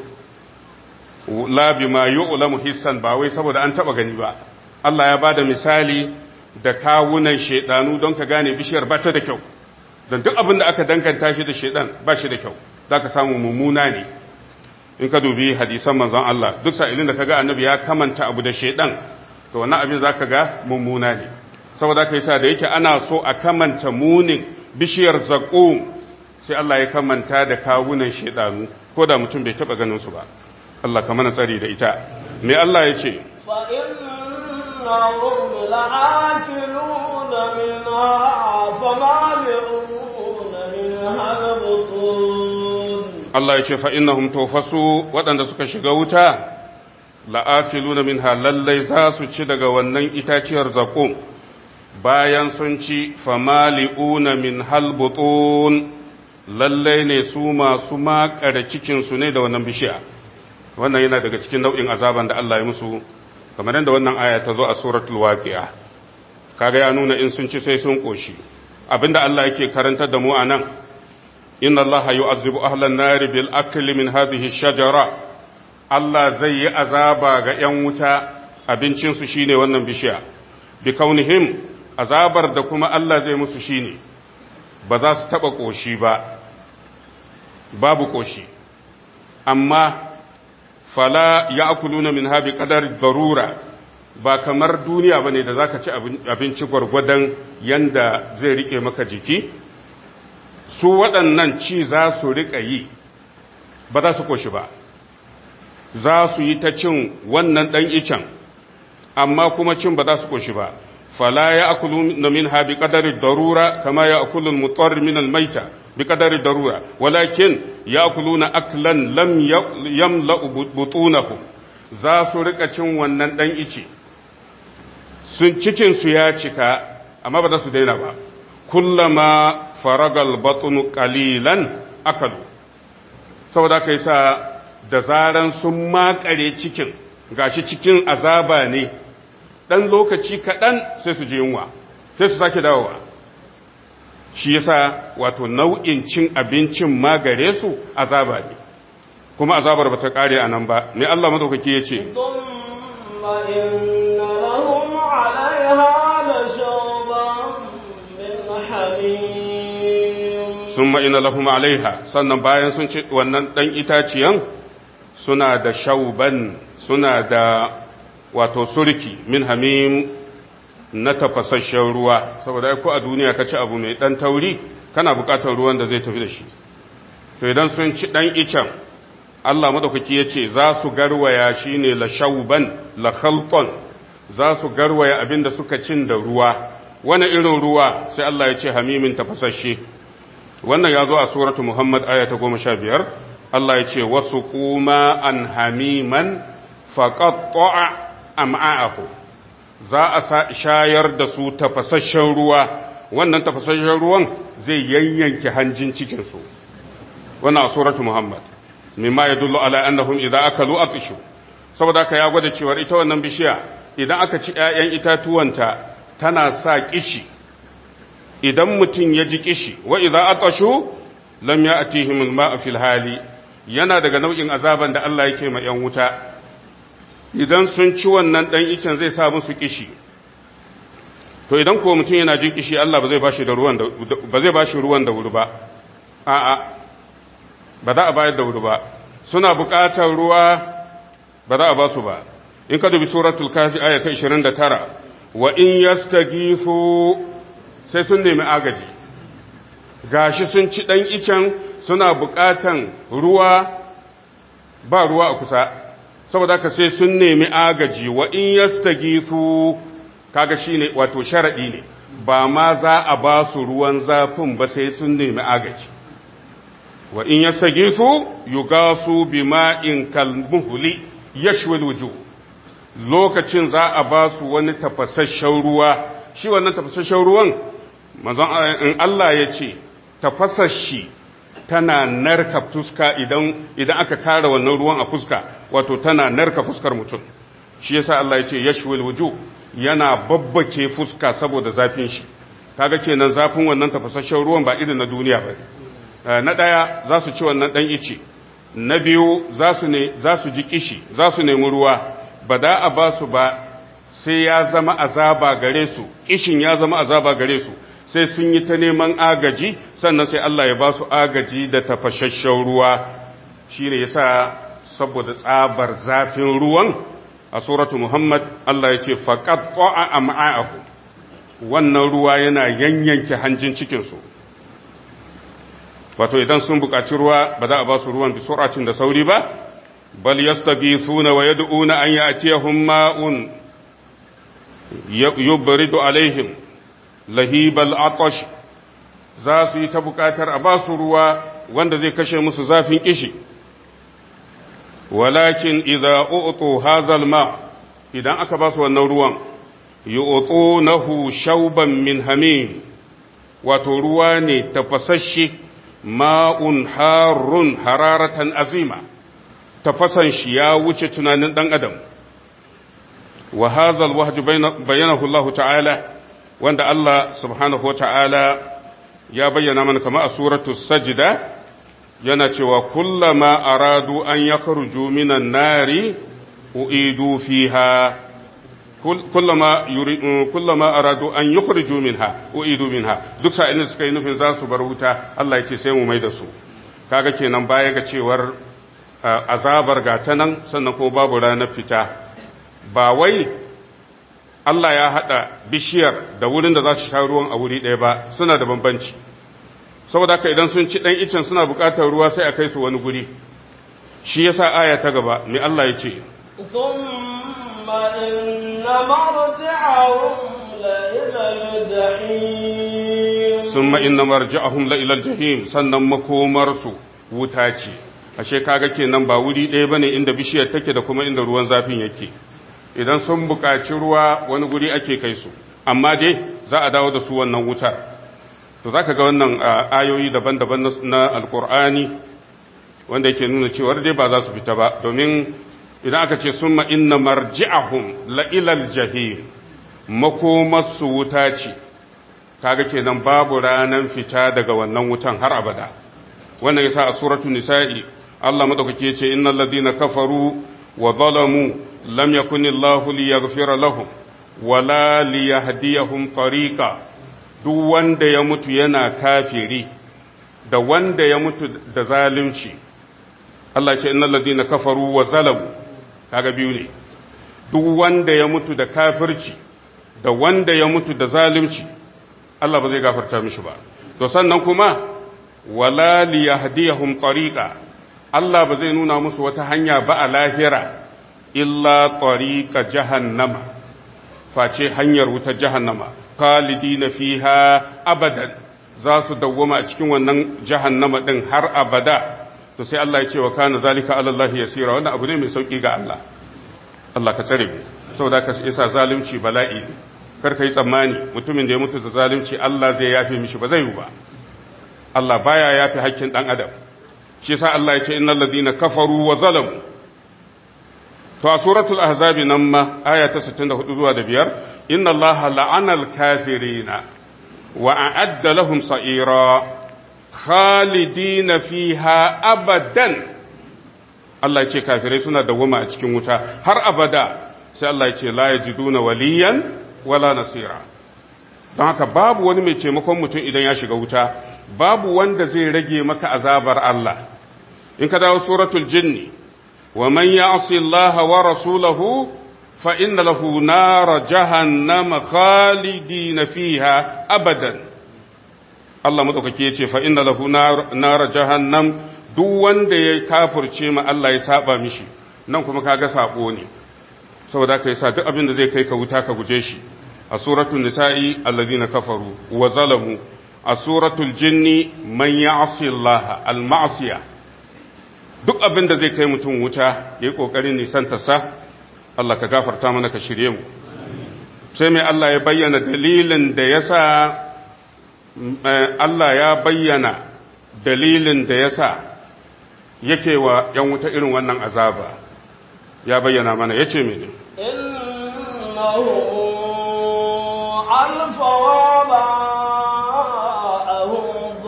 la bima yu'lamu hissan ba wai saboda an taba gani ba Allah ya bada misali da kawunan shedanu don ka gane bishiyar ba ta da kyau don duk abin da aka danganta shi da shedan ba shi da kyau zaka samu mummuna ne in ka dubi hadisan manzon Allah duk sa'ilin da kaga annabi ya kamanta abu da shedan to wannan abin zaka ga mummuna ne saboda kai sa da yake ana so a kamanta munin bishiyar zaqum sai Allah ya kamanta da kawunan shedanu ko da mutum bai taba ganin su ba Allah ka mana tsari da ita me Allah ya ce fa innahum la'akiluna minha famali'una minha al-butun Allah ya ce fa'innahum tofasu waɗanda suka shiga wuta la'afiluna min lallai za su ci daga wannan itaciyar zaƙo bayan sun ci famali'una min halbutun lallai ne su masu makare cikinsu ne da wannan bishiya wannan yana daga cikin nau'in azaban da Allah ya musu kamar yadda wannan aya ta zo a suratul waqi'a kaga ya nuna in sun ci sai sun koshi abinda Allah yake karantar da mu anan inna Allah yu'azzibu ahlan nar bil akli min hadhihi shajara Allah zai yi azaba ga yan wuta abincin su shine wannan bishiya bi kaunihim azabar da kuma Allah zai musu shine ba za su taba koshi ba babu koshi amma fala ya'kuluna min habi qadar darura ba kamar duniya bane da zaka ci abinci gwargwadon yanda zai rike maka jiki su waɗannan ci za su rika yi ba za su koshi ba za su yi ta cin wannan ɗan icen amma kuma cin ba za su koshi ba fala ya akulu na min ha bi ƙadarin darura kama ya akulu mutuwar min almaita bi ƙadarin darura walakin ya akulu na aklan lam yamla butunahu za su rika cin wannan ɗan ice sun cikinsu ya cika amma ba za su daina ba kullama faragal batunu qalilan akalu saboda aka yi sa da zaran sun makare cikin gashi cikin azaba ne dan lokaci kaɗan sai su je yunwa sai su sake dawowa shi yasa wato nau'in cin abincin ma gare su azaba ne kuma azabar bata kare a nan ba ne Allah madaukaki ya ce sun ma'ina lahum alaiha sannan bayan sun ci wannan ɗan itaciyan suna da shauban suna da wato surki min hamim na tafasasshen ruwa saboda ko a duniya ka ci abu mai ɗan tauri kana buƙatar ruwan da zai tafi da shi to idan sun ci ɗan icen Allah madaukaki ya ce za su garwaya shi ne la shauban la khalton za su garwaya abin da suka cin da ruwa wani irin ruwa sai Allah ya ce hamimin tafasasshe wannan ya zo a suratu Muhammad aya ta goma sha biyar Allah ya ce wasu kuma an hamiman faƙaƙƙo'a am'a'ahu za a shayar da su tafasasshen ruwa wannan tafasasshen ruwan zai yayyanke hanjin cikinsu wannan a suratu Muhammad mimma ya dullu ala annahum idan aka lu atishu saboda ka ya gwada cewa ita wannan bishiya idan aka ci ‘ya'yan itatuwanta tana sa kishi idan mutum ya ji kishi wa idan atashu lam ya atihim ma'a fil hali yana daga nau'in azaban da Allah yake ma ‘yan wuta idan sun ci wannan ɗan icen zai sa musu kishi to idan ko mutum yana jin kishi Allah ba zai bashi da ruwan da ba zai bashi ruwan da wuri ba a'a ba za a bayar da wuri ba suna buƙatar ruwa ba za a ba su ba in ka dubi suratul kafi aya ta 29 wa in yastagisu sai sun nemi agaji gashi sun ci dan icen suna buƙatan ruwa ba ruwa a kusa saboda haka sai sun nemi agaji wa in yastagisu kaga shine wato sharadi ne ba ma za a ba su ruwan zafin ba sai sun nemi agaji wa in yastagisu yugasu bima'in kalmuhli yashwil wujuh lokacin za a ba su wani tafasasshen ruwa shi wannan tafasasshen ruwan manzon in Allah ya ce tafasasshi tana narka fuska idan idan aka kara wannan ruwan a fuska wato tana narka fuskar mutum shi yasa Allah ya ce yashwil wujuh yana babbake fuska saboda zafin shi kaga kenan zafin wannan tafasasshen ruwan ba irin na duniya ba na daya za su ci wannan dan ice na biyu za su ne za su ji kishi za su nemi ruwa ba da a ba su ba sai ya zama azaba gare su kishin ya zama azaba gare su sai sun yi ta neman agaji sannan sai Allah ya ba su agaji da tafashashen ruwa shine yasa saboda tsabar zafin ruwan a suratu Muhammad Allah ya ce faqat ta'a am'a'ahu wannan ruwa yana yanyanke hanjin cikin su wato idan sun buƙaci ruwa ba za a ba su ruwan bi suratin da sauri ba bal yastaghithuna wa yad'una an ya'tiyahum ma'un yubridu alaihim lahibal atash za su yi ta buƙatar a ba su ruwa wanda zai kashe musu zafin kishi walakin idza u'tu hazal ma idan aka ba su wannan ruwan yu'tunahu shauban min hamim wato ruwa ne tafasasshe ma'un harun hararatan azima tafasan shi ya wuce tunanin dan adam wa hadha alwahj bayyanahu Allah ta'ala wanda Allah subhanahu wa ta'ala ya bayyana mana kama a suratu sajda yana cewa kullama aradu an yakhruju minan nari uidu fiha kullama kullama aradu an yukhriju minha uidu minha duk sa'ilin suka yi nufin za su bar wuta Allah ya ce sai mu mai da su kaga kenan baya ga cewar azabar ga ta nan sannan kuma babu ranar fita ba wai Allah ya haɗa bishiyar da wurin da za su sha ruwan a wuri ɗaya ba suna da bambanci saboda haka idan sun ci ɗan icen suna buƙatar ruwa sai a kai su wani guri shi yasa aya ta gaba mai Allah ya ce ثم إن مرجعهم لإلى الجحيم summa inna marji'ahum la ila jahim sannan makomarsu wuta ce ashe kaga kenan ba wuri ɗaya bane inda bishiyar take da kuma inda ruwan zafin yake idan sun buƙaci ruwa wani guri ake kai su amma dai za a dawo da su wannan wutar to zaka ga wannan ayoyi daban-daban na alkur'ani wanda yake nuna cewa dai ba za su fita ba domin idan aka ce summa inna marji'ahum la ilal jahim makomarsu wuta ce kaga kenan babu ranan fita daga wannan wutan har abada wannan yasa a suratul nisa'i Allah madaukake yace innal ladina kafaru wa zalamu lam yakunillahu liyaghfira lahum wala liyahdiyahum tariqa duk wanda ya mutu yana kafiri da wanda ya mutu da zalunci Allah ya ce innal ladina kafaru wa zalamu kaga biyu ne duk wanda ya mutu da kafirci da wanda ya mutu da zalunci Allah ba zai gafarta mishi ba to sannan kuma wala liyahdiyahum tariqa Allah ba zai nuna musu wata hanya ba a lahira illa tariqa jahannama face hanyar wuta jahannama khalidina fiha abadan za su dawwama a cikin wannan jahannama din har abada to sai Allah ya ce wa kana zalika ala Allah yasira wannan abu ne mai sauki ga Allah Allah ka tsare mu saboda ka isa zalunci bala'i ne kar ka yi tsammani mutumin da ya mutu da zalunci Allah zai yafe mishi ba zai yi ba Allah baya yafe hakkin dan adam shi yasa Allah ya ce innal ladina kafaru wa zalamu to a suratul ahzab nan ma aya ta 64 zuwa da biyar inna Allah la'ana al-kafirina wa a'adda lahum sa'ira khalidina fiha abadan Allah ya ce kafirai suna dawwama a cikin wuta har abada sai Allah ya ce la yajiduna waliyan wala nasira don haka babu wani mai taimakon mutum idan ya shiga wuta babu wanda zai rage maka azabar Allah in ka dawo suratul jinni wa man ya'si Allah wa rasulahu fa inna lahu nar jahannama khalidina fiha abadan Allah madaukake yace fa inna lahu nar jahannam duk wanda ya kafirce ma Allah ya saba mishi nan kuma kaga sabo ne saboda ka yasa duk abin da zai kai ka wuta ka guje shi a suratul nisa'i alladhina kafaru wa zalamu a suratul jinni man ya'si Allah al-ma'siya duk abin da zai kai mutum wuta yayi kokarin nisan ta sa Allah ka gafarta mana ka shirye mu sai mai Allah ya bayyana dalilin da yasa Allah ya bayyana dalilin da yasa yake wa yan wuta irin wannan azaba ya bayyana mana yace mene إنه ألف واباءهم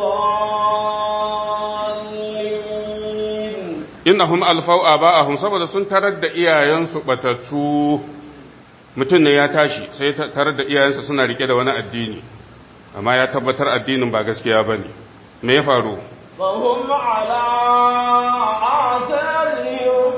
ضالين innahum alfau aba'ahum saboda sun tarar da iyayensu batattu mutum ne ya tashi sai tarar da iyayensa suna rike da wani addini amma ya tabbatar addinin ba gaskiya bane me ya faru فهم على آثارهم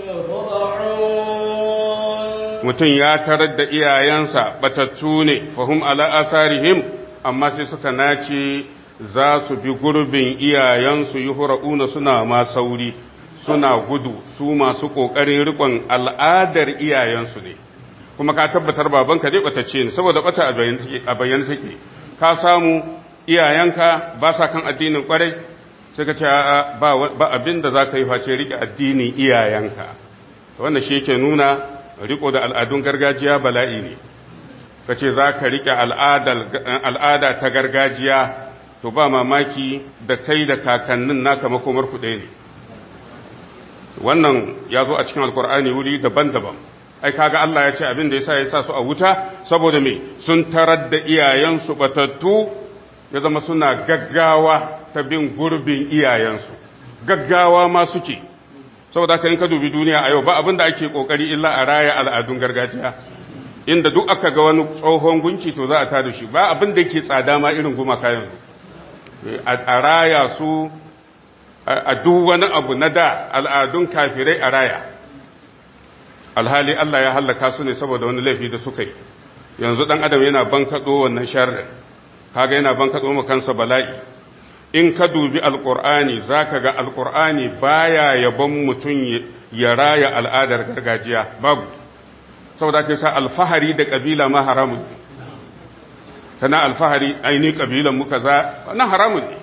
يهرعون mutum ya tarar da iyayensa batattu ne fahum ala asarihim amma sai suka nace za su bi gurbin iyayensu yuhra'una suna ma sauri suna gudu su masu kokarin rikon al'adar iyayensu ne kuma ka tabbatar babanka dai batacce ne saboda bata a bayyana take ka samu iyayenka ba sa kan addinin kwarai sai ka ce ba abin da za ka yi face rike addinin iyayenka wannan shi yake nuna riko da al'adun gargajiya bala'i ne ka ce za ka riƙe al'ada ta gargajiya to ba mamaki da kai da kakannin naka makomar kuɗe ne wannan ya zo a cikin alkur'ani wuri daban-daban ai kaga Allah ya ce abin da yasa ya sa su a wuta saboda me sun tarar da iyayensu batattu ya zama suna gaggawa ta bin gurbin iyayensu gaggawa ma suke saboda haka in ka dubi duniya a yau ba abin da ake kokari illa a raya al'adun gargajiya inda duk aka ga wani tsohon gunki to za a tada shi ba abin da yake tsada ma irin gumaka yanzu a raya su a duk wani abu na da al'adun kafirai a raya alhali Allah ya hallaka su ne saboda wani laifi da suka yi yanzu dan adam yana bankaɗo wannan sharrin kaga yana bankaɗo ma kansa bala'i in ka dubi alƙur'ani za ka ga alƙur'ani baya yabon mutum ya raya al'adar gargajiya babu saboda ka sa alfahari da ƙabila ma haramun kana alfahari aini ƙabilan muka za na haramun ne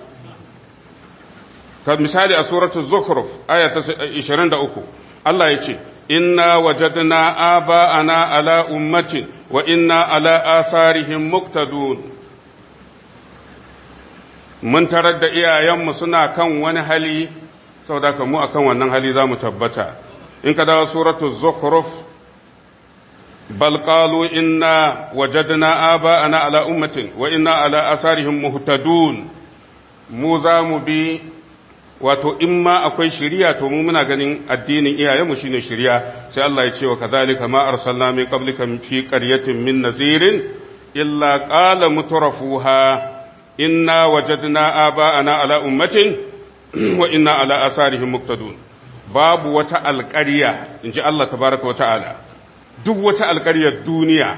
ka misali a suratul zukhruf aya ta 23 Allah ya ce inna wajadna aba'ana ala ummatin wa inna ala atharihim muqtadun mun tarar da iyayenmu suna kan wani hali saboda ka mu akan wannan hali za mu tabbata in ka dawo suratu zukhruf bal qalu inna wajadna aba'ana ala ummatin wa inna ala asarihim muhtadun mu za mu bi wato in ma akwai shiriya to mu muna ganin addinin iyayenmu shine shiriya sai Allah ya ce wa kadhalika ma arsalna min qablika fi qaryatin min nazirin illa qala mutrafuha inna wajadna aba'ana ala ummatin wa inna ala asarihim muqtadun babu wata alƙarya inji Allah tabaraka wa ta'ala duk wata alƙaryar duniya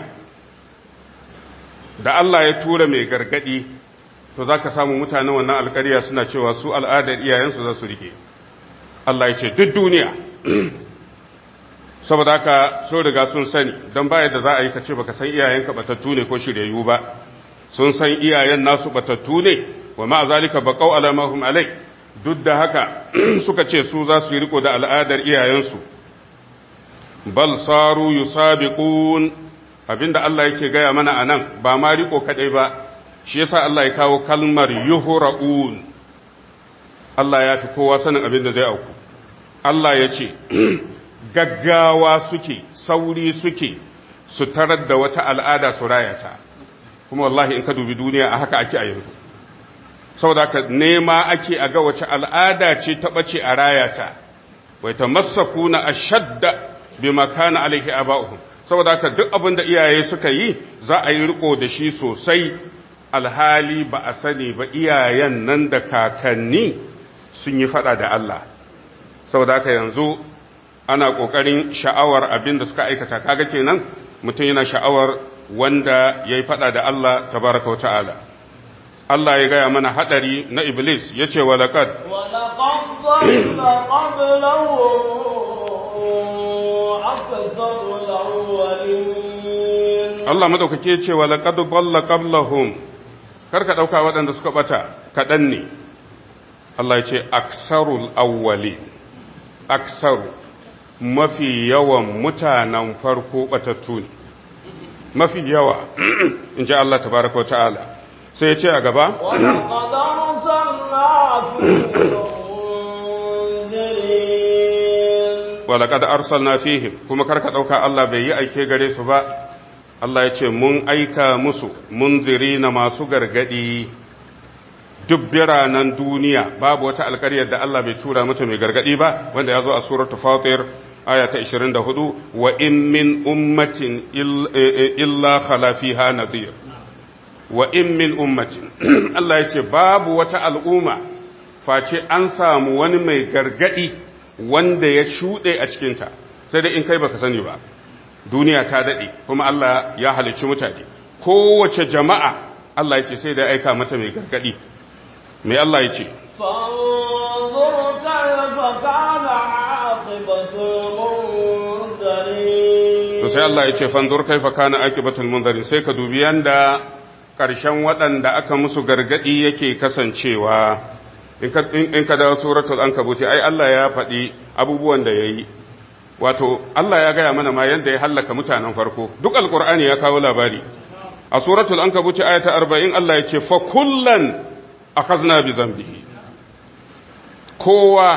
da Allah ya tura mai gargadi to zaka samu mutanen wannan alƙarya suna cewa su al'adar iyayensu za su rike Allah ya ce duk duniya saboda haka so riga sun sani don baya da za a yi ka ce baka san iyayenka batattu ne ko shiryayyu ba sun san iyayen nasu batattu ne wa ma zalika baqaw ala ma hum alai duk da haka suka ce su za su yi riko da al'adar iyayensu bal saru yusabiqun abinda Allah yake gaya mana anan ba ma riko kadai ba shi yasa Allah ya kawo kalmar yuhra'un Allah ya fi kowa sanin abinda zai auku Allah ya ce gaggawa suke sauri suke su tarar da wata al'ada su rayata kuma wallahi in ka dubi duniya a haka ake a yanzu saboda ka nema ake a ga wace al'ada ce ta ɓace a rayata wai ta masaku na ashadda bi makana alaihi aba'uhum saboda ka duk abin da iyaye suka yi za a yi riko da shi sosai alhali ba a sani ba iyayen nan da kakanni sun yi fada da Allah saboda haka yanzu ana ƙoƙarin sha'awar abin da suka aikata kaga kenan mutum yana sha'awar wanda ya yi faɗa da Allah tabaraka wa ta'ala. Allah ya gaya mana haɗari na Iblis ya ce wa laƙad. Allah maɗaukake ya ce wa laƙad balla qablahum kar ka ɗauka waɗanda suka ɓata kaɗan ne. Allah ya ce aksarul awwali aksaru mafi yawan mutanen farko ɓatattu ne. mafi yawa in ji Allah tabaraka wa ta'ala sai ya ce a gaba walaƙad arsalna fihim kuma karka ɗauka Allah bai yi aike gare su ba Allah ya ce mun aika musu munziri na masu gargadi duk biranen duniya babu wata alƙaryar da Allah bai tura mata mai gargadi ba wanda ya zo a suratul fatir aya ta 24 wa in min ummatin illa khala fiha nadhir wa in min ummatin Allah ya ce babu wata al'umma face an samu wani mai gargadi wanda ya shuɗe a cikinta sai dai in kai baka sani ba duniya ta daɗe kuma Allah ya halicci mutane kowace jama'a Allah ya ce sai da aika mata mai gargadi mai Allah ya ce فانظر كيف كان عاقبة المنذرين to sai Allah ya ce fanzur kaifa kana akibatul munzarin sai ka dubi yanda ƙarshen waɗanda aka musu gargadi yake kasancewa in ka dawo suratul ankabuti ai Allah ya faɗi abubuwan da yayi wato Allah ya gaya mana ma yanda ya hallaka mutanen farko duk alqur'ani ya kawo labari a suratul ankabuti ayata 40 Allah ya ce fa kullan akhazna bi zambihi kowa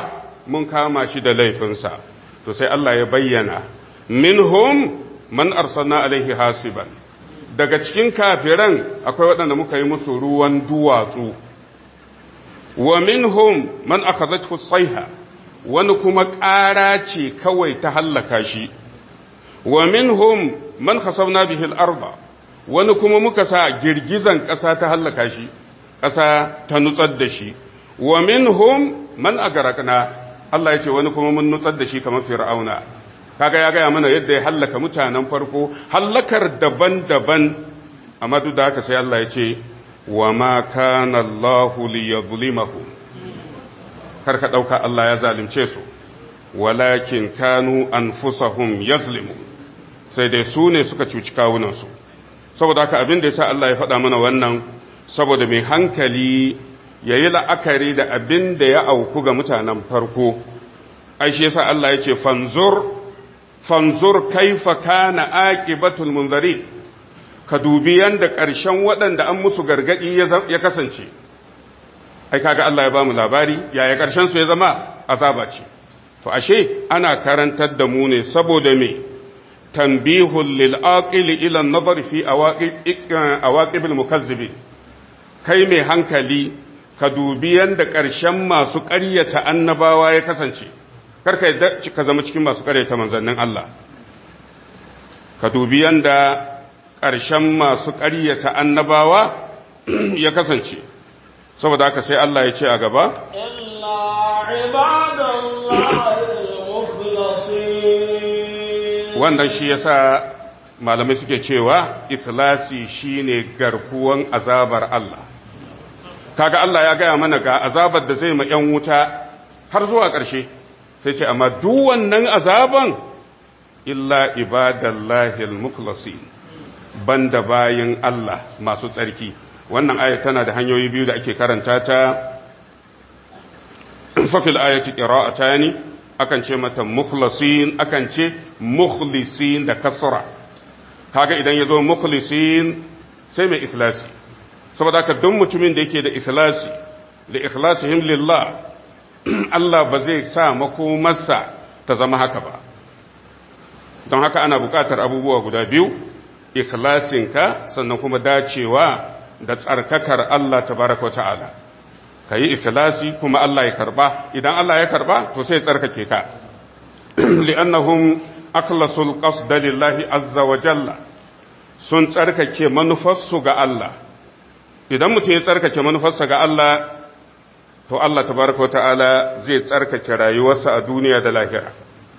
mun kama shi da laifinsa to sai Allah ya bayyana minhum man arsalna alaihi hasiban daga cikin kafiran akwai waɗanda muka yi musu ruwan duwatsu wa minhum man akhadhathu sayha wani kuma ƙara ce kawai ta hallaka shi wa minhum man khasabna bihi al-arda wani kuma muka sa girgizan ƙasa ta hallaka shi ƙasa ta nutsar da shi wa minhum man agarakna Allah ya ce wani kuma mun nutsar da shi kamar fir'auna kaga ya gaya mana yadda ya hallaka mutanen farko hallakar daban-daban amma duk da haka sai Allah ya ce wa ma kana Allahu liyadhlimahum kar ka dauka Allah ya zalunce su walakin kanu anfusahum yazlimu sai dai su ne suka cuci kawunan su saboda haka abin da yasa Allah ya faɗa mana wannan saboda mai hankali yayi la'akari da abin da ya auku ga mutanen farko ai shi yasa Allah ya ce fanzur fanzur kaifa kana aqibatul munzari ka dubi yanda ƙarshen waɗanda an musu gargadi ya kasance ai kaga Allah ya bamu labari yaya ƙarshen su ya zama azaba ce to ashe ana karantar da mu ne saboda me tanbihul lil aqili ila an-nazar fi awaqib al-mukazzibin kai mai hankali ka dubi yanda ƙarshen masu ƙaryata annabawa ya kasance karka yadda ka zama cikin masu ƙaryata manzannin Allah ka dubi yanda ƙarshen masu ƙaryata annabawa ya kasance saboda haka sai Allah ya ce a gaba wannan shi yasa malamai suke cewa ikhlasi shine garkuwan azabar Allah kaga Allah ya gaya mana ga azabar da zai ma 'yan wuta har zuwa ƙarshe sai ce amma duk wannan azaban illa ibadallahi al-mukhlasin banda bayin Allah masu tsarki wannan aya tana da hanyoyi biyu da ake karanta ta fafil ayati qira'atani akan ce mata mukhlasin akan ce mukhlisin da kasra kaga idan yazo mukhlisin sai mai ikhlasi saboda haka duk mutumin da yake da ikhlasi da ikhlasihim lillah Allah ba zai sa makomarsa ta zama haka ba don haka ana buƙatar abubuwa guda biyu ikhlasinka sannan kuma dacewa da tsarkakar Allah tabaraka ta'ala ka yi ikhlasi kuma Allah ya karba idan Allah ya karba to sai tsarkake ka li'annahum akhlasul qasda lillahi azza wa jalla sun tsarkake manufarsu ga Allah idan mutum ya tsarkake manufarsa ga Allah to Allah tabaraka wa ta'ala zai tsarkake rayuwarsa a duniya da lahira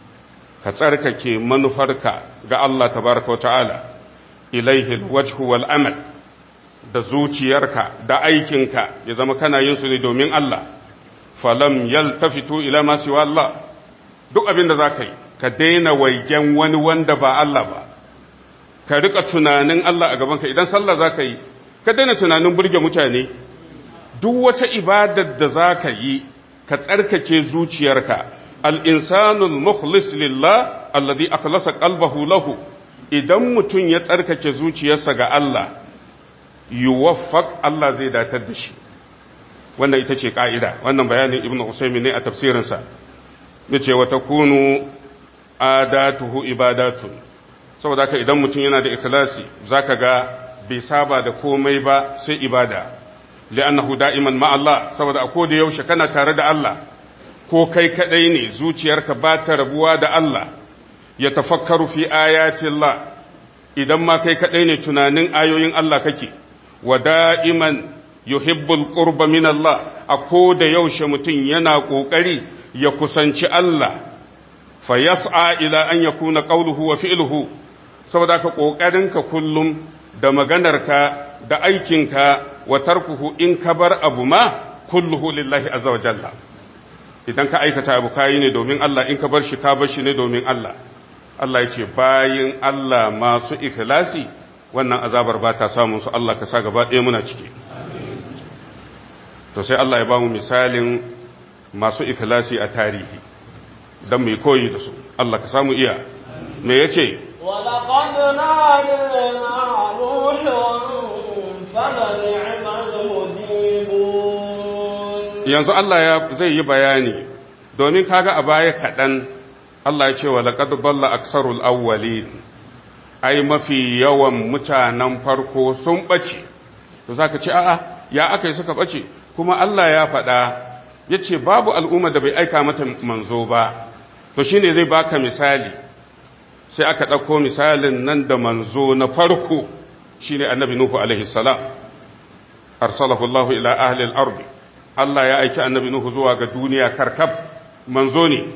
ka tsarkake manufarka ga Allah tabaraka wa ta'ala ilaihi alwajhu wal amal da zuciyarka da aikinka ya zama kana yin su ne domin Allah falam yaltafitu ila ma siwa Allah duk abin da zaka yi ka daina waigen wani wanda ba Allah ba ka rika tunanin Allah a gaban ka idan sallah zaka yi ka daina tunanin burge mutane duk wata ibadar da za ka yi ka tsarkake zuciyarka al'insanul mukhlis lillah alladhi akhlasa qalbahu lahu idan mutum ya tsarkake zuciyarsa ga Allah yuwaffaq Allah zai datar da shi wannan ita ce ka'ida wannan bayanin ibnu usaymin ne a tafsirinsa yace wa takunu adatuhu ibadatun saboda haka idan mutum yana da ikhlasi zaka ga bai saba da komai ba sai ibada li'annahu da'iman ma Allah saboda a koda yaushe kana tare da Allah ko kai kadai ne zuciyarka ba ta rabuwa da Allah ya tafakkaru fi ayati Allah idan ma kai kadai ne tunanin ayoyin Allah kake wa da'iman yuhibbul qurba min Allah a koda yaushe mutum yana kokari ya kusanci Allah fa yas'a ila an yakuna qawluhu wa fi'luhu saboda ka kokarinka kullum da maganarka da aikinka wa tarkuhu in ka bar abu ma kulluhu lillahi azza wa jalla idan ka aikata abu kayi ne domin Allah in ka bar shi ka bar shi ne domin Allah Allah ya ce bayin Allah masu ikhlasi wannan azabar ba ta samun su Allah ka sa gaba ɗaya muna ciki to sai Allah ya ba mu misalin masu ikhlasi a tarihi don mai koyi da su Allah ka samu iya me yace ولقد نادينا نوح فلنعم المجيبون yanzu Allah ya zai yi bayani domin kaga a baya kaɗan Allah ya ce wa laqad dalla aksarul awwalin ai mafi yawan mutanen farko sun bace to zaka ce a'a ya aka yi suka bace kuma Allah ya faɗa yace babu al'umma da bai aika mata manzo ba to shine zai baka misali sai aka ɗauko misalin nan da manzo na farko shine annabi nuhu alaihi salam arsalahu Allah ila ahli al-ardi Allah ya aiki annabi nuhu zuwa ga duniya karkab manzo ne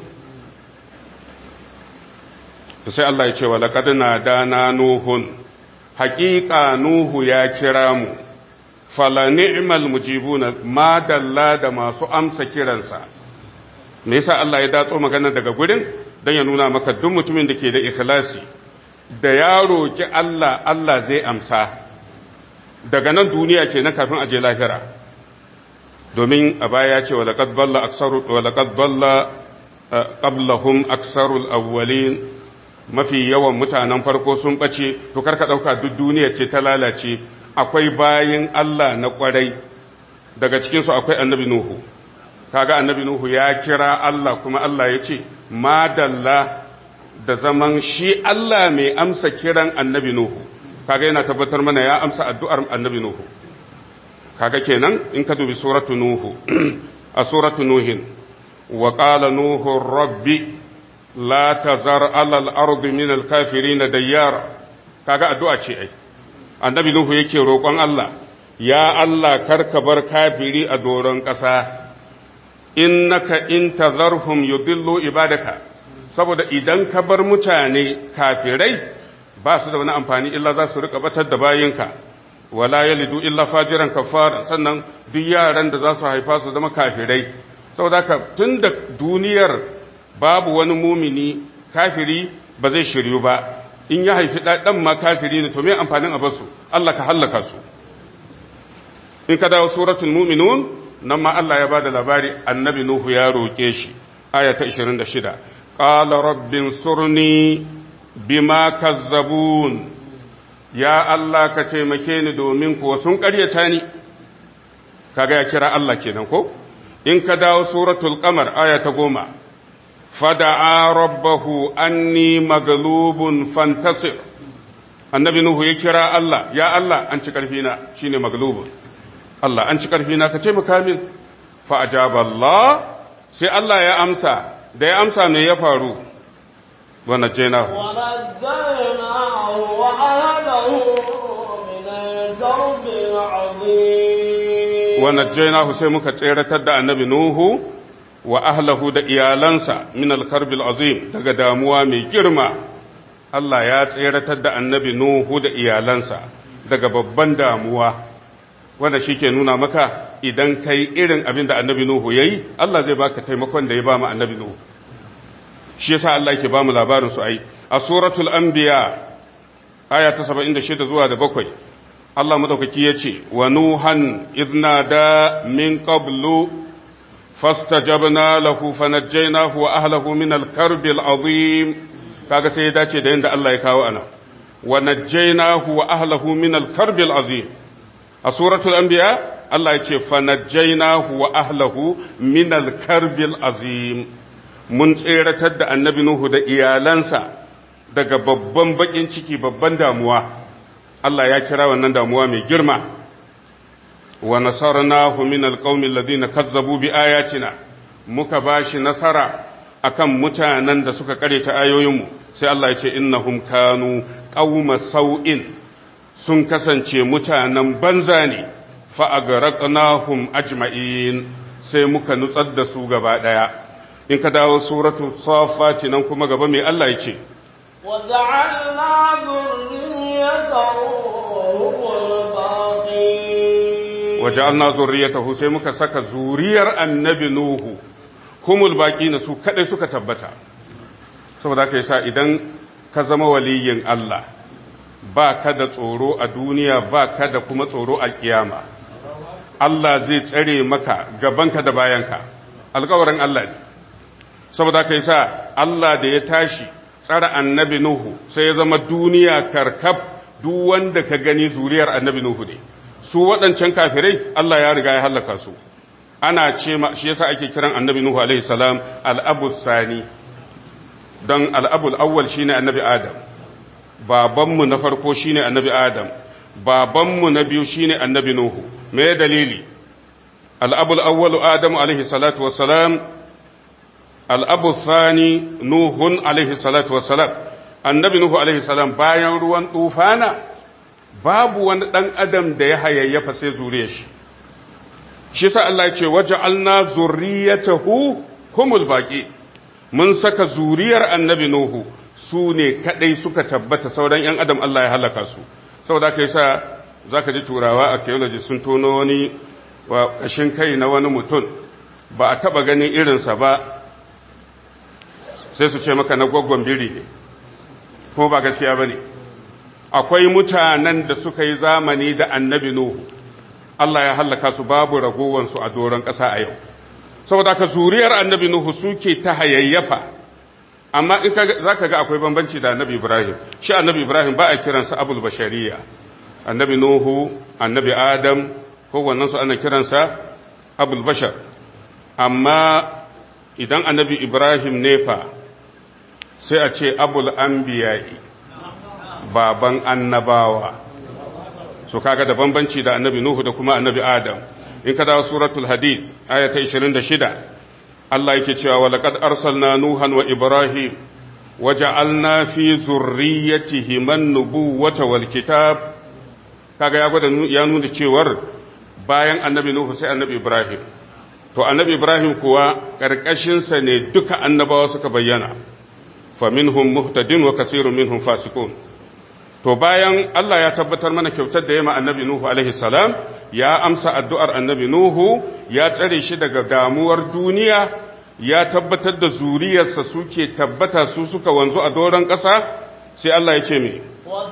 to sai Allah ya ce wa laqad nadana nuhun haqiqa nuhu ya kira mu fala ni'mal mujibuna ma dalla da masu amsa kiransa me yasa Allah ya datso magana daga gurin dan ya nuna maka duk mutumin da ke da ikhlasi da ya roki Allah Allah zai amsa daga nan duniya kenan kafin aje lahira domin a baya ya ce wa laqad dalla aksaru wa laqad dalla qablahum aksarul awwalin mafi yawan mutanen farko sun ɓace to karka ɗauka duk duniya ce ta lalace akwai bayin Allah na ƙwarai daga cikinsu akwai annabi Nuhu kaga annabi Nuhu ya kira Allah kuma Allah ya ce madalla da zaman shi Allah mai amsa kiran annabi Nuhu kaga yana tabbatar mana ya amsa addu'ar annabi Nuhu kaga kenan in ka dubi suratu Nuhu a suratu Nuhin wa qala Nuhu rabbi la tazar alal ardi min alkafirin dayyara kaga addu'a ce ai annabi nuhu yake roƙon Allah ya Allah karka bar kafiri a doron ƙasa innaka in tazarhum yudillu ibadaka saboda idan ka bar mutane kafirai ba su da wani amfani illa za su rika batar da bayinka wala yalidu illa fajiran kafara sannan duk yaran da za su haifa su zama kafirai saboda haka tunda duniyar babu wani mumini kafiri ba zai shiryu ba in ya haifi ɗan ma kafiri ne to me amfanin abarsu Allah ka hallaka su in ka dawo suratul mu'minun nan ma Allah ya bada labari annabi Nuhu ya roke shi aya ta 26 qala rabbin surni bima kazzabun ya Allah ka taimake ni domin kuwa sun ƙaryata ni kaga ya kira Allah kenan ko in ka dawo suratul qamar aya ta goma fada'a rabbahu anni maglubun fantasir annabi nuhu ya kira Allah ya Allah an ci karfi na shine maglubun Allah an ci karfi na ka taimaka min fa ajaba Allah sai Allah ya amsa da ya amsa me ya faru wa najjaynahu wa najjaynahu wa ahlahu min al-karbi al-azim wa najjaynahu sai muka tseratar da annabi nuhu wa ahlahu da iyalansa min alkarbil azim daga damuwa mai girma Allah ya tseratar da annabi Nuhu da iyalansa daga babban damuwa wanda shi ke nuna maka idan kai irin abin da annabi Nuhu ya yi Allah zai baka taimakon da ya ba mu annabi Nuhu shi yasa Allah yake ba mu labarin su ai a suratul anbiya aya ta 76 zuwa da bakwai Allah madaukaki ya ce wa nuhan iznada min qablu فاستجبنا له فنجيناه واهله من الكرب العظيم kaga sai ya dace da yanda Allah ya kawo ana wa najjaynahu wa ahlihi min al-karb al-azim a suratul anbiya Allah ya ce fa najjaynahu wa ahlihi min al-karb al-azim mun tseratar da annabi nuhu da iyalansa daga babban bakin ciki babban damuwa Allah ya kira wannan damuwa mai girma wa nasarnahu min alqaumi alladhina kazzabu bi ayatina muka bashi nasara akan mutanen da suka kareta ayoyinmu sai Allah ya ce innahum kanu qauma sau'in sun kasance mutanen banza ne fa agraqnahum ajma'in sai muka nutsar da su gaba daya in ka dawo suratul safat nan kuma gaba mai Allah ya ce وجعلنا ذريته هم الباقين waja'alna zurriyatahu sai muka saka zuriyar annabi nuhu humul baqina su kadai suka tabbata saboda haka yasa idan ka zama waliyin Allah ba ka da tsoro a duniya ba ka da kuma tsoro a kiyama Allah zai tsare maka gabanka da bayanka alƙawarin Allah ne saboda haka yasa Allah da ya tashi tsara annabi nuhu sai ya zama duniya karkab duk wanda ka gani zuriyar annabi nuhu ne su waɗancan kafirai Allah ya riga ya hallaka su ana ce shi yasa ake kiran annabi nuhu alaihi salam al-abu sani don al-abul awwal shine annabi adam babanmu na farko shine annabi adam babanmu na biyu shine annabi nuhu me dalili al-abul awwal adamu alaihi salatu wassalam al-abu sani nuhun alaihi salatu wassalam annabi nuhu alaihi salam bayan ruwan tufana babu wani dan adam da ya hayayyafa sai zuriyar shi shi sa Allah ya ce waja'alna zurriyatahu humul baqi mun saka zuriyar annabi nuhu su ne kadai suka tabbata sauran yan adam Allah ya halaka su saboda kai sa zaka ji turawa archaeology sun tono wani wa kashin kai na wani mutum ba a taba ganin irinsa ba sai su ce maka na gwaggon biri ne ko ba gaskiya bane akwai mutanen da suka yi zamani da annabi nuhu Allah ya hallaka su babu ragowansu a doron ƙasa a yau saboda ka zuriyar annabi nuhu suke ta hayayyafa amma in za ka ga akwai bambanci da annabi ibrahim shi annabi ibrahim ba a kiransa abul bashariya annabi nuhu annabi adam kowannen su ana kiransa abul bashar amma idan annabi ibrahim ne fa sai a ce abul anbiya'i baban annabawa so kaga da bambanci da annabi nuhu da kuma annabi adam in ka dawo suratul hadid aya ta 26 Allah yake cewa wa laqad arsalna nuhan wa ibrahim waja'alna fi zurriyyatihim an-nubuwwata wal kitab kaga ya gwada ya nuna cewar bayan annabi nuhu sai annabi ibrahim to annabi ibrahim kuwa karkashin sa ne duka annabawa suka bayyana faminhum muhtadin wa kasirun minhum fasiqun to bayan Allah ya tabbatar mana kyautar da ya ma annabi Nuhu alaihi salam ya amsa addu'ar annabi Nuhu ya tsare shi daga damuwar duniya ya tabbatar da zuriyarsa suke tabbata su suka wanzu a doron ƙasa sai Allah ya ce me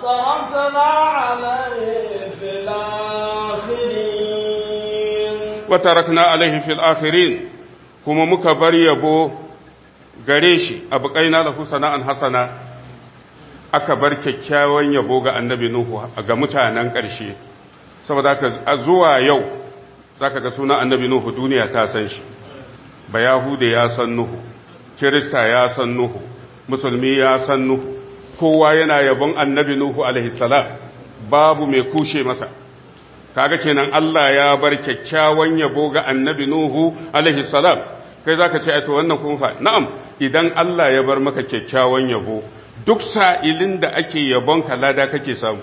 وتركنا عليه في الآخرين kuma muka bar yabo gare shi abu kaina lahu sana'an hasana aka bar kyakkyawan yabo ga annabi Nuhu ga mutanen ƙarshe saboda ka zuwa yau zaka ga sunan annabi Nuhu duniya ta san shi ba yahude ya san Nuhu kirista ya san Nuhu musulmi ya san Nuhu kowa yana yabon annabi Nuhu alaihi salam babu mai kushe masa kaga kenan Allah ya bar kyakkyawan yabo ga annabi Nuhu alaihi salam kai zaka ce ai to wannan kun fa na'am idan Allah ya bar maka kyakkyawan yabo duk sa'ilin da ake yabonka lada kake samu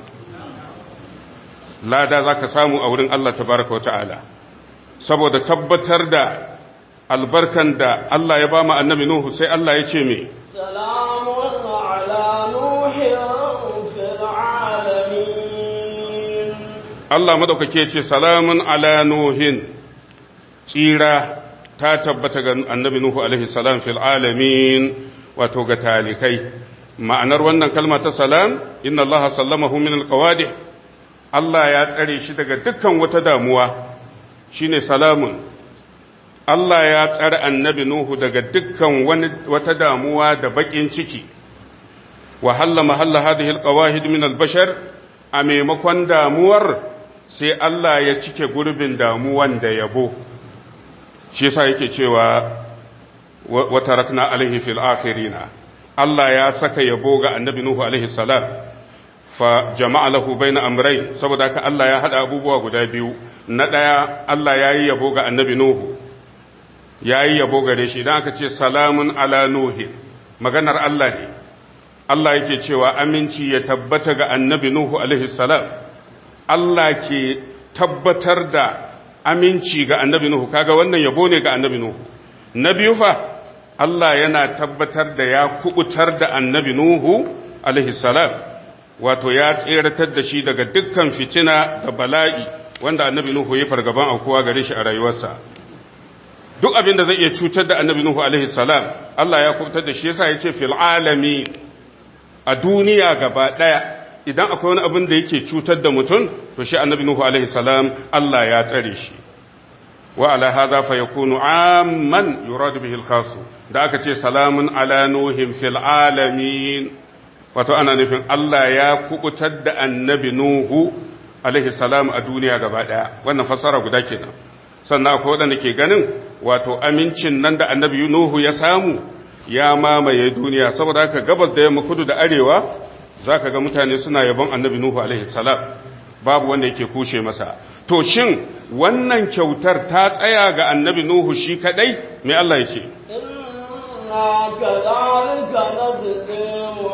lada za ka samu a wurin Allah tabaraka wa ta'ala saboda tabbatar da albarkan da Allah ya ba mu annabi Nuhu sai Allah ya ce me salamun ala nuhin fil alamin Allah madaukake ce salamun ala nuhin tsira ta tabbata ga annabi Nuhu alaihi salam fil alamin wato ga talikai ma'anar wannan kalma ta salam inna Allah sallamahu min alqawadih Allah ya tsare shi daga dukkan wata damuwa shine salamun Allah ya tsare annabi Nuhu daga dukkan wani wata damuwa da bakin ciki wa halla mahalla hadhihi alqawahid min albashar a maimakon damuwar sai Allah ya cike gurbin damuwan da yabo shi yasa yake cewa wa tarakna alaihi fil akhirina Allah ya saka yabo ga annabi Nuhu alaihi salam fa jama'a lahu baina amrayn saboda haka Allah ya hada abubuwa guda biyu na daya Allah yayi yabo ga annabi Nuhu yayi yabo gare shi idan aka ce salamun ala nuhi maganar Allah ne Allah yake cewa aminci ya tabbata ga annabi Nuhu alaihi salam Allah ke tabbatar da aminci ga annabi Nuhu kaga wannan yabo ne ga annabi Nuhu na biyu fa Allah yana tabbatar da ya kubutar da annabi Nuhu alaihi salam wato ya tseratar da shi daga dukkan fitina da bala'i wanda annabi Nuhu ya fargaban aukuwa gare shi a rayuwarsa duk abin da zai iya cutar da annabi Nuhu alaihi salam Allah ya kubutar da shi yasa ya ce fil alami a duniya gaba daya idan akwai wani abin da yake cutar da mutum to shi annabi Nuhu alaihi salam Allah ya tsare shi wa ala hadha fa yakunu amman yurad bihi al-khas da aka ce salamun ala nuhin fil alamin wato ana nufin Allah ya kubutar da annabi Nuhu alaihi salam a duniya gaba daya wannan fasara guda kenan sannan akwai waɗanda ke ganin wato amincin nan da annabi nuhu ya samu ya mamaye duniya saboda haka gabas da yamma kudu da arewa za ka ga mutane suna yabon annabi nuhu alaihi salam babu wanda yake kushe masa to shin wannan kyautar ta tsaya ga annabi nuhu shi kadai me Allah ya ce إنا كذلك نجزي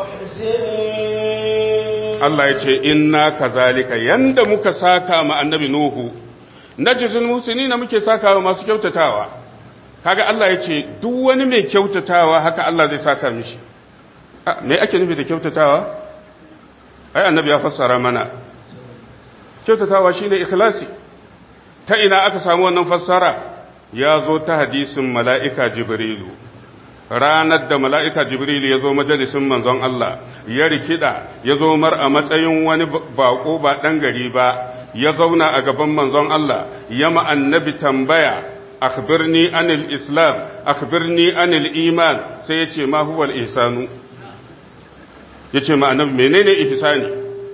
المحسنين Allah ya ce inna kazalika yanda muka saka ma annabi nuhu najzul muhsinina muke saka wa masu kyautatawa kaga Allah ya ce duk wani mai kyautatawa haka Allah zai saka mishi Ah, me ake nufi da kyautatawa ai annabi ya fassara mana kyautatawa shine ikhlasi ta ina aka samu wannan fassara ya zo ta hadisin mala'ika jibrilu ranar da mala'ika jibrilu ya zo majalisin manzon Allah ya rikida ya zo mar a matsayin wani bako ba ɗan gari ba ya zauna a gaban manzon Allah ya annabi tambaya akhbirni anil islam akhbirni anil iman sai ya ce ma huwal ihsanu ya ce ma annabi menene ihsani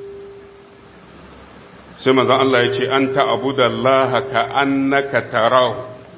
sai manzon Allah ya ce an ta'budallaha ka annaka tarahu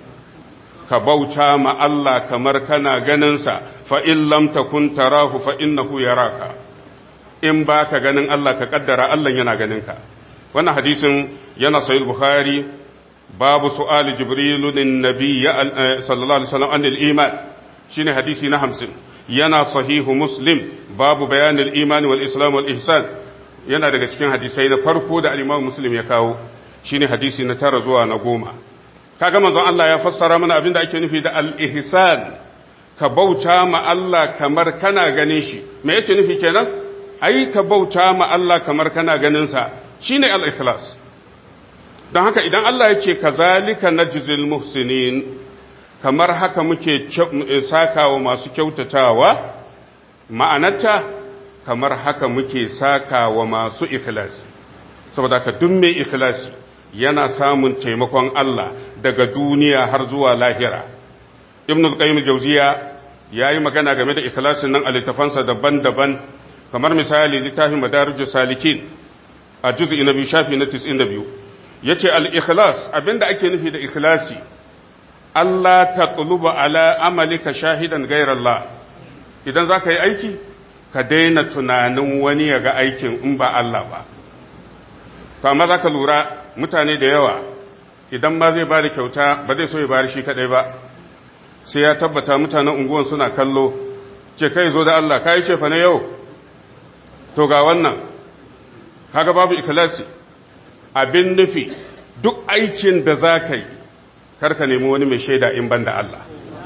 ka bauta ma Allah kamar kana ganinsa fa in lam takun tarahu fa innahu yaraka in ba ka ganin Allah ka kaddara Allah yana ganinka wannan hadisin yana sahih bukhari babu su'ali jibrilu lin nabiy sallallahu alaihi wasallam anil iman shine hadisi na 50 yana sahihu muslim babu bayanil iman wal islam wal ihsan yana daga cikin hadisai na farko da al-imam muslim ya kawo shine hadisi na tara zuwa na goma kaga manzon Allah ya fassara mana abin da ake nufi da al-ihsan ka bauta ma Allah kamar kana ganin shi me yake nufi kenan ai ka bauta ma Allah kamar kana ganin sa shine al-ikhlas don haka idan Allah ya ce kazalika najzil muhsinin kamar haka muke sakawa masu kyautatawa ma'anarta kamar haka muke sakawa masu ikhlasi saboda ka duk mai ikhlasi yana samun taimakon Allah daga duniya har zuwa lahira ibn al-qayyim al-jawziya yayi magana game da ikhlasin nan a littafansa daban-daban kamar misali littafin madarijus salikin a juz'i na biyu shafi na 92 yace al-ikhlas abinda ake nufi da ikhlasi Allah tatluba ala amalika shahidan ghayra Allah idan zaka yi aiki ka daina tunanin wani ya ga aikin in ba Allah ba to amma zaka lura mutane da yawa idan ma zai bada kyauta ba zai so ya bari shi kadai ba sai ya tabbata mutanen unguwan suna kallo ce kai zo da Allah kai ce fa na yau to ga wannan kaga babu ikhlasi abin nufi duk aikin da za ka yi karka nemi wani mai shaida in banda Allah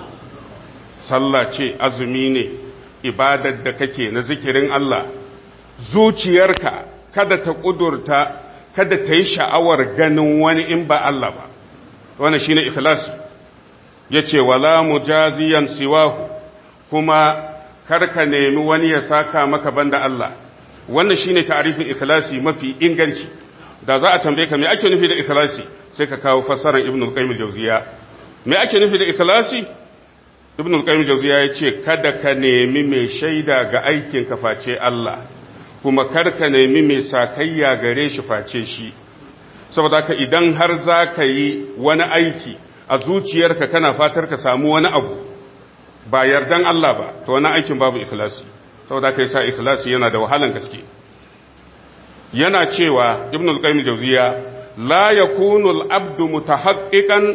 sallah ce azumi ne ibadar da kake na zikirin Allah zuciyarka kada ta kudurta kada ta yi sha'awar ganin wani in ba Allah ba wannan shine ikhlasi yace wala mujaziyan siwahu kuma karka nemi wani ya saka maka banda Allah wannan shine ta'arifin ikhlasi mafi inganci da za a tambaye ka me ake nufi da ikhlasi sai ka kawo fassarar ibn al-qayyim al-jawziya me ake nufi da ikhlasi ibn al-qayyim al-jawziya yace kada ka nemi mai shaida ga aikin ka face Allah kuma kar ka nemi mai sakayya gare shi face shi saboda ka idan har za ka yi wani aiki a zuciyarka kana fatar ka samu wani abu ba yardan Allah ba to wani aikin babu ikhlasi saboda ka yi sa ikhlasi yana da wahalan gaske yana cewa ibn al-qayyim jawziya la yakunu al-abdu mutahaqqiqan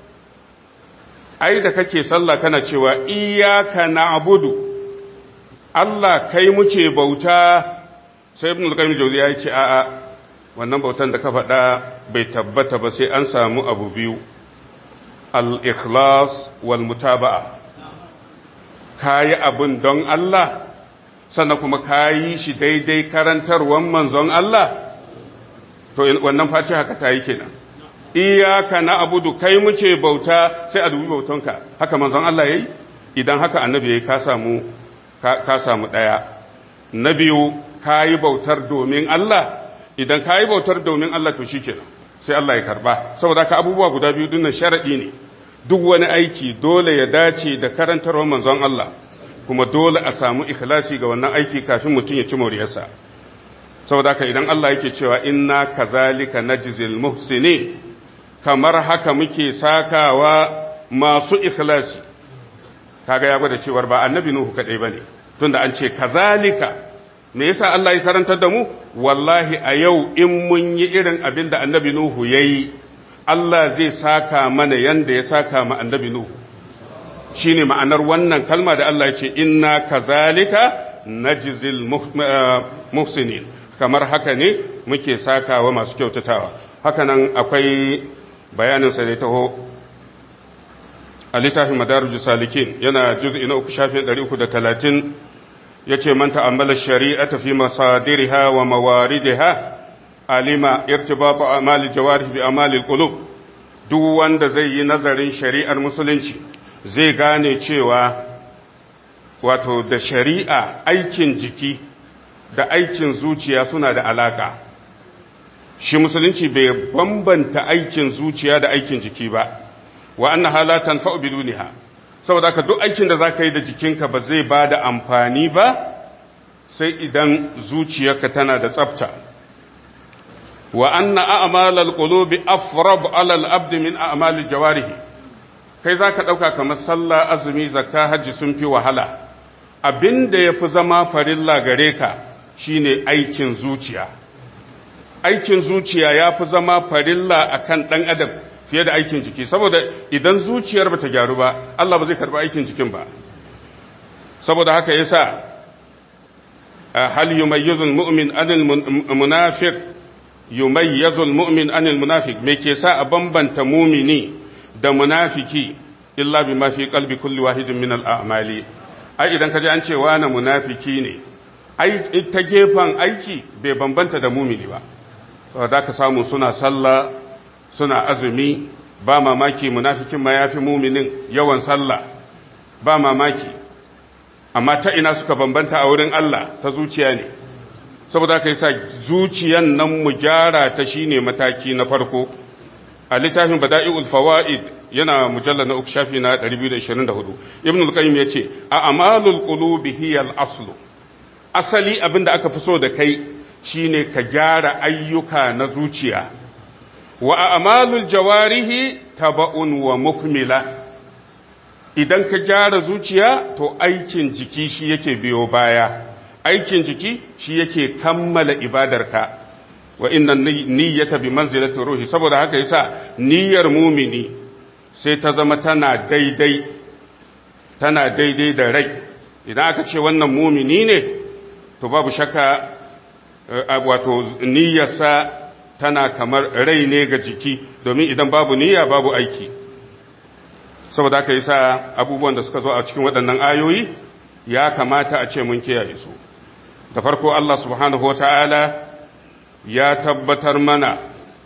ai da kake sallah kana cewa iyyaka na'budu Allah kai muke bauta sai ibn al-qayyim jawziya ya ce a'a wannan bautan da ka faɗa bai tabbata ba sai an samu abu biyu al-ikhlas wal mutaba'a kayi abun don Allah sannan kuma kayi shi daidai karantarwan manzon Allah to wannan face haka ta yi kenan iyaka na abudu kai muke bauta sai a dubi bautonka haka manzon Allah yayi idan haka annabi yayi ka samu ka samu daya na biyu kayi bautar domin Allah idan kayi bautar domin Allah to shikenan sai Allah ya karba saboda ka abubuwa guda biyu dinnan sharadi ne duk wani aiki dole ya dace da karantarwar manzon Allah kuma dole a samu ikhlasi ga wannan aiki kafin mutum ya ci moriyarsa saboda haka idan Allah yake cewa inna kazalika najzil muhsinin kamar haka muke sakawa masu ikhlasi kaga ya gwada cewar ba annabi nuhu kadai bane tunda an ce kazalika me yasa Allah ya karantar da mu wallahi a yau in mun yi irin abin da annabi nuhu yayi Allah zai saka mana yanda ya saka ma annabi nuhu shine ma'anar wannan kalma da Allah ya ce inna kazalika najzil muhsinin kamar haka ne muke sakawa masu kyautatawa hakanan akwai bayanin sa ne taho a littafin madarujus salikin yana juz'i na uku shafin 330 yace man ta'ammala shari'ata fi masadiriha wa mawaridiha alima irtibatu amali jawarih bi amali alqulub duk wanda zai yi nazarin shari'ar musulunci zai gane cewa wato da shari'a aikin jiki da aikin zuciya suna da alaka shi musulunci bai bambanta aikin zuciya da aikin jiki ba wa annaha la tanfa'u biduniha saboda haka duk aikin da zaka yi da jikinka ba zai bada amfani ba sai idan zuciyarka tana da tsafta wa anna a'malal qulubi afrab 'ala al-abd min a'malil jawarih kai zaka dauka kamar sallah azumi zakka haji sun fi wahala abinda yafi zama farilla gare ka shine aikin zuciya aikin zuciya yafi zama farilla akan dan adam fiye da aikin jiki saboda idan zuciyar bata gyaru ba Allah ba zai karba aikin jikin ba saboda haka yasa hal yumayyizul mu'min anil munafiq yumayyizul mu'min anil munafiq me ke sa a bambanta mumini da munafiki illa bima fi qalbi kulli wahidin min al-a'mali ai idan kaje an ce wani munafiki ne ai ta gefan aiki bai bambanta da mumini ba saboda ka samu suna sallah suna azumi ba mamaki munafikin ma yafi muminin yawan sallah ba mamaki amma ta ina suka bambanta a wurin Allah ta zuciya ne saboda ka yasa zuciyan nan mu gyara ta shine mataki na farko a littafin bada'iul fawaid yana mujallal na uku shafi na 224 ibn al-qayyim yace a amalul qulubi hiya al-aslu asali abinda aka fi so da kai shine ka gyara ayyuka na zuciya wa a'malul jawarihi taba'un wa mukmila idan ka gyara zuciya to aikin jiki shi yake biyo baya aikin jiki shi yake kammala ibadarka wa inna niyyata bi manzilati ruhi saboda haka yasa niyyar mumini sai ta zama tana daidai tana daidai da rai idan aka ce wannan mumini ne to babu shakka wato niyyarsa tana kamar rai ne ga jiki domin idan babu niyya babu aiki saboda haka yasa abubuwan da suka zo a cikin waɗannan ayoyi ya kamata a ce mun kiyaye su da farko Allah subhanahu wata'ala ya tabbatar mana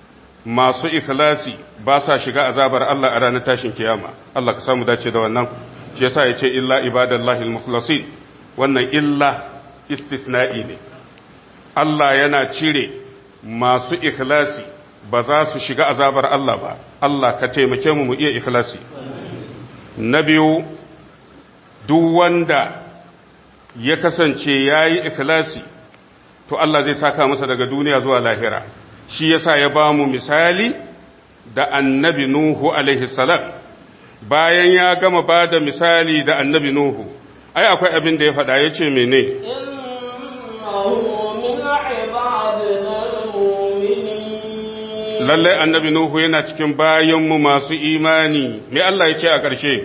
masu ikhlasi ba sa shiga azabar Allah a ranar tashin kiyama Allah ka samu dace da wannan shi yasa ya ce illa ibadallahi al-mukhlasin wannan illa istisna'i ne Allah yana cire masu ikhlasi ba za su shiga azabar Allah ba Allah ka taimake mu mu iya ikhlasi na biyu duk wanda ya kasance yayi ikhlasi to Allah zai saka masa daga duniya zuwa lahira shi yasa ya ba mu misali da annabi Nuhu alaihi salam bayan ya gama ba da misali da annabi Nuhu ai akwai abin da ya faɗa ya ce mene lallai annabi Nuhu yana cikin bayanmu masu imani me Allah ya ce a ƙarshe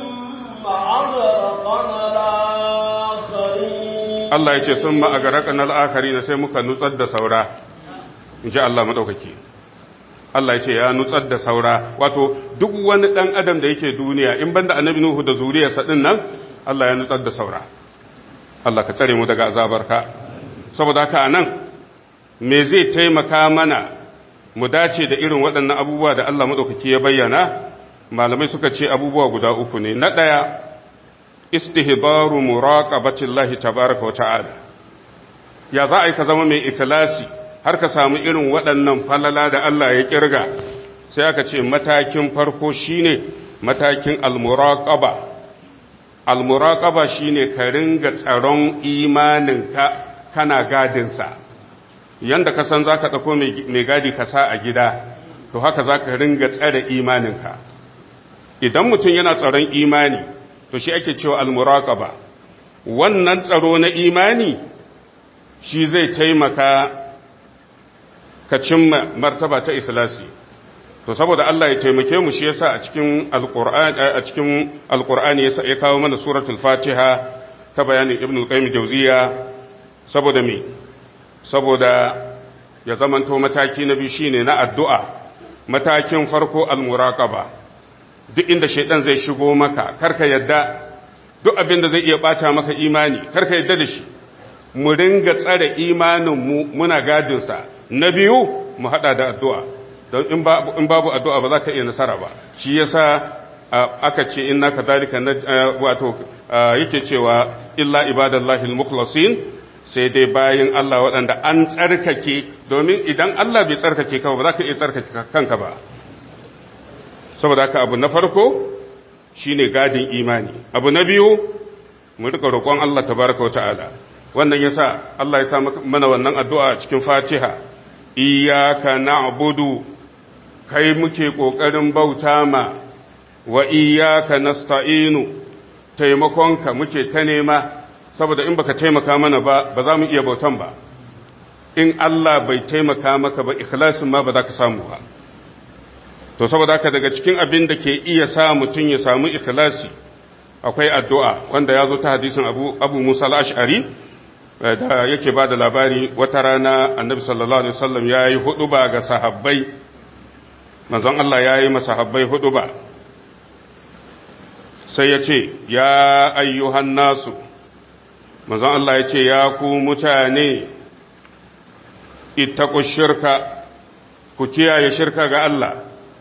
Allah ya ce sun ma'agarakan al'akari na sai muka nutsar da saura in ji Allah maɗaukaki Allah ya ce ya nutsar da saura wato duk wani ɗan adam da yake duniya in banda annabi Nuhu da zuriyarsa ɗin nan Allah ya nutsar da saura Allah ka tsare mu daga azabarka saboda haka nan me zai taimaka mana mu dace da irin waɗannan abubuwa da Allah maɗaukaki ya bayyana malamai suka ce abubuwa guda uku ne na ɗaya istihbaru muraqabatillahi tabaraka wa ta'ala ya za a yi ka zama mai ikhlasi har ka samu irin waɗannan falala da Allah ya kirga sai aka ce matakin farko shine matakin almuraqaba almuraqaba shine ka ringa tsaron imaninka kana gadinsa yanda ka san zaka dauko mai gadi ka sa a gida to haka za ka ringa tsare imaninka idan mutum yana tsaron imani to shi ake cewa almuraqaba wannan tsaro na imani shi zai taimaka ka cimma martaba ta ikhlasi to saboda Allah ya taimake mu shi yasa a cikin alqur'ani a cikin alqur'ani yasa ya kawo mana suratul fatiha ta bayanin ibn al-qayyim jawziya saboda me saboda ya zamanto mataki na biyu shine na addu'a matakin farko almuraqaba duk inda shaidan zai shigo maka karka yadda duk abin da zai iya bata maka imani karka yadda da shi mu ringa tsare imanin mu muna gadin sa na biyu mu hada da addu'a don in babu in babu addu'a ba za ka iya nasara ba shi yasa aka ce inna kadhalika wato yake cewa illa ibadallahi almukhlasin sai dai bayin Allah waɗanda an tsarkake domin idan Allah bai tsarkake ka ba za ka iya tsarkake kanka ba saboda haka abu na farko shine gadin imani abu na biyu mu rika roƙon Allah tabaraka wa ta'ala wannan yasa Allah ya sa mana wannan addu'a cikin Fatiha iyyaka na'budu kai muke kokarin bauta ma wa iyyaka nasta'inu taimakonka muke ta nema saboda in baka taimaka mana ba ba za mu iya bautan ba in Allah bai taimaka maka ba ikhlasin ma ba za ka samu ba to saboda haka daga cikin abin da ke iya sa mutum ya samu ikhlasi akwai addu'a wanda ya zo ta hadisin abu, abu musa al'ash'ari da yake ba da labari wata rana annabi sallallahu alaihi wasallam ya yi hudu ba ga sahabbai manzon Allah ya yi masahabbai hudu ba sai ya ce ya ayyuhan nasu manzon Allah ya ce ya ku mutane ittaku shirka ku kiyaye shirka ga Allah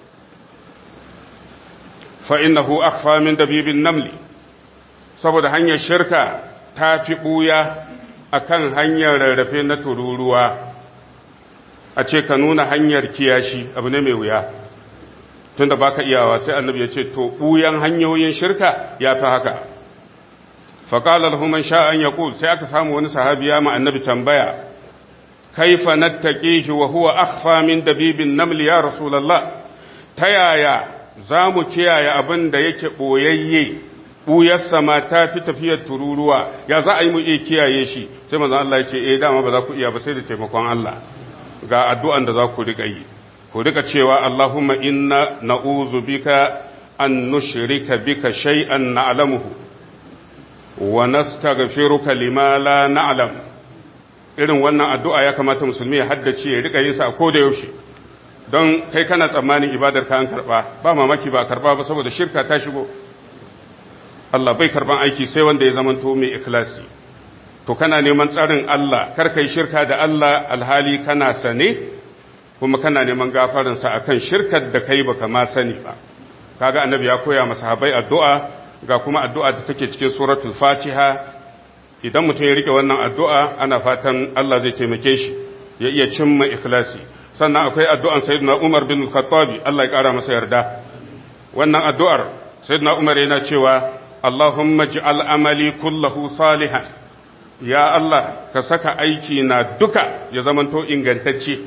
fa'innahu akhfa min dabibin namli saboda hanyar shirka ta fi ɓuya a kan hanyar rarrafe na tururuwa a ce ka nuna hanyar kiyashi abu ne mai wuya tunda baka iyawa sai annabi ya ce to ɓuyan hanyoyin shirka ya fi haka faƙalar human sha'an ya sai aka samu wani sahabiya ma annabi tambaya kaifa nattaqihi wa huwa akhfa min dabibin namli ya rasulullah ta yaya za mu kiyaye abin da yake ɓoyayye ɓuyarsa ma ta fi tafiyar tururuwa ya za a yi mu iya kiyaye shi sai manzan Allah ya ce eh dama ba za ku iya ba sai da taimakon Allah ga addu'an da za ku riƙa yi ku riƙa cewa Allahumma inna na'uzu bika an nushrika bika shay'an na'lamuhu wa nastaghfiruka lima la na'lam irin wannan addu'a ya kamata musulmi ya haddace ya riƙa yin sa a koda yaushe don kai kana tsammanin ibadar ka an karba ba mamaki ba karba ba saboda shirka ta shigo Allah bai karban aiki sai wanda ya zamanto mai ikhlasi to kana neman tsarin Allah kar kai shirka da Allah alhali kana sane kuma kana neman gafarin sa akan shirkar da kai baka ma sani ba kaga annabi ya koya masa sahabbai addu'a ga kuma addu'a da take cikin suratul fatiha idan mutum ya rike wannan addu'a ana fatan Allah zai taimake shi ya iya cimma ikhlasi sannan akwai addu'an sayyidina Umar bin Khattabi Allah ya ƙara masa yarda wannan addu'ar sayyidina Umar yana cewa Allahumma ji'al amali kullahu salihan ya Allah ka saka aiki na duka ya zamanto ingantacce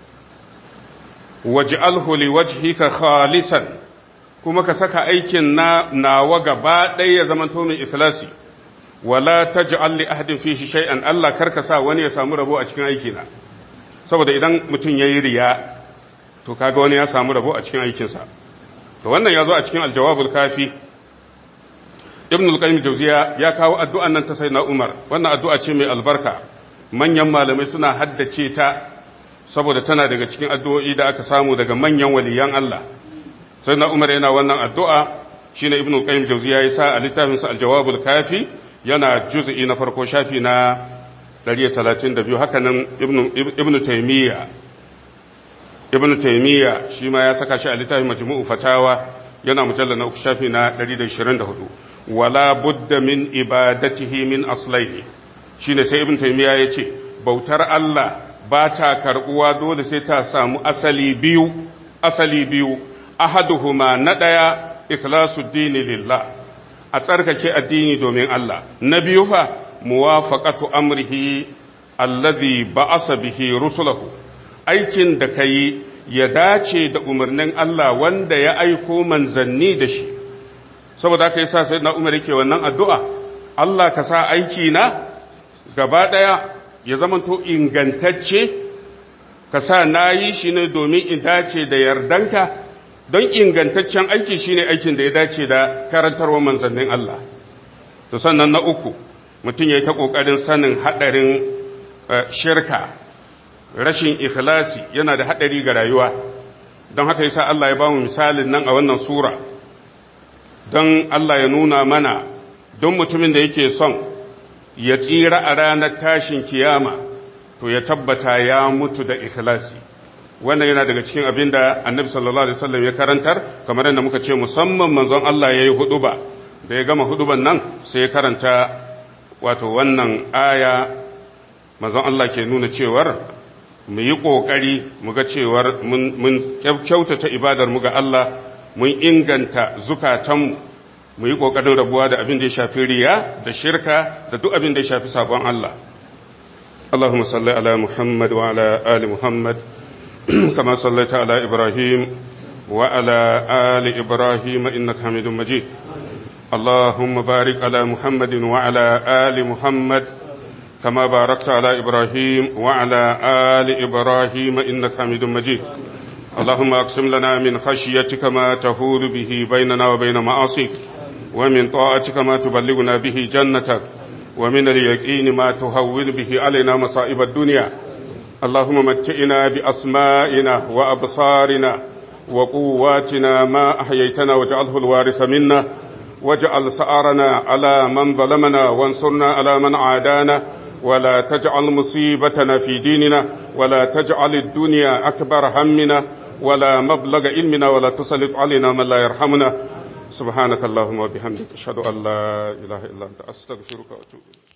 waj'alhu liwajhika khalisan kuma ka saka aikin na nawa gaba ɗaya ya zamanto mai ikhlasi wala taj'al li ahadin fihi shay'an Allah karka sa wani ya samu rabo a cikin aikina saboda idan mutum ya yi riya to kaga wani ya samu rabo a cikin aikinsa to wannan ya zo a cikin aljawabul kafi ibn al-qayyim jawziya ya kawo addu'an nan ta sayyidina umar wannan addu'a ce mai albarka manyan malamai suna haddace ta saboda tana daga cikin addu'o'i da aka samu daga manyan waliyan Allah sayyidina umar yana wannan addu'a shine ibn al-qayyim jawziya ya sa a littafin sa aljawabul kafi yana juz'i na farko shafi na 132 haka nan ibn taimiyya ibn taimiyya shi ma ya saka shi a littafin majmu'u fatawa yana mujallar na uku shafi na 124 wala budda min ibadatihi min aslaihi shine sai ibn taimiyya ya ce bautar Allah ba ta karbuwa dole sai ta samu asali biyu asali biyu ahaduhuma na daya ikhlasu dini lillah a tsarkake addini domin Allah na biyu fa muwafaqatu amrihi allazi ba'asa bihi rusulahu aikin da kai ya dace da umarnin Allah wanda ya aiko manzanni da shi saboda haka yasa sai na umar yake wannan addu'a Allah ka sa aiki na gaba ɗaya ya zamanto ingantacce ka sa na yi shi ne domin in dace da yardanka don ingantaccen aiki shine aikin da ya dace da karantarwa manzannin Allah to sannan na uku mutum ya yi ta ƙoƙarin sanin haɗarin shirka rashin ikhlasi yana da haɗari ga rayuwa don haka yasa Allah ya ba mu misalin nan a wannan sura don Allah ya nuna mana don mutumin da yake son ya tsira a ranar tashin kiyama to ya tabbata ya mutu da ikhlasi wannan yana daga cikin abin da annabi sallallahu alaihi wasallam ya karantar kamar yadda muka ce musamman manzon Allah ya yi huduba da ya gama huduban nan sai ya karanta wato wannan aya manzon Allah ke nuna cewar mu yi ƙoƙari mu ga cewar mun kyautata ibadar mu ga Allah mun inganta zukatanmu mu yi ƙoƙarin rabuwa da abin da ya shafi riya da shirka da duk abin da ya shafi sabon Allah Allahumma salli ala Muhammad wa ala ali Muhammad kama sallaita ala Ibrahim wa ala ali Ibrahim innaka Hamidum Majid اللهم بارك على محمد وعلى آل محمد كما باركت على إبراهيم وعلى آل إبراهيم إنك حميد مجيد اللهم أقسم لنا من خشيتك ما تهول به بيننا وبين معاصيك ومن طاعتك ما تبلغنا به جنتك ومن اليقين ما تهون به علينا مصائب الدنيا اللهم متئنا بأسمائنا وأبصارنا وقواتنا ما أحييتنا واجعله الوارث منا واجعل سعرنا على من ظلمنا وانصرنا على من عادانا ولا تجعل مصيبتنا في ديننا ولا تجعل الدنيا أكبر همنا ولا مبلغ علمنا ولا تسلط علينا من لا يرحمنا سبحانك اللهم وبحمدك أشهد أن لا إله إلا أنت أستغفرك وأتوب إليك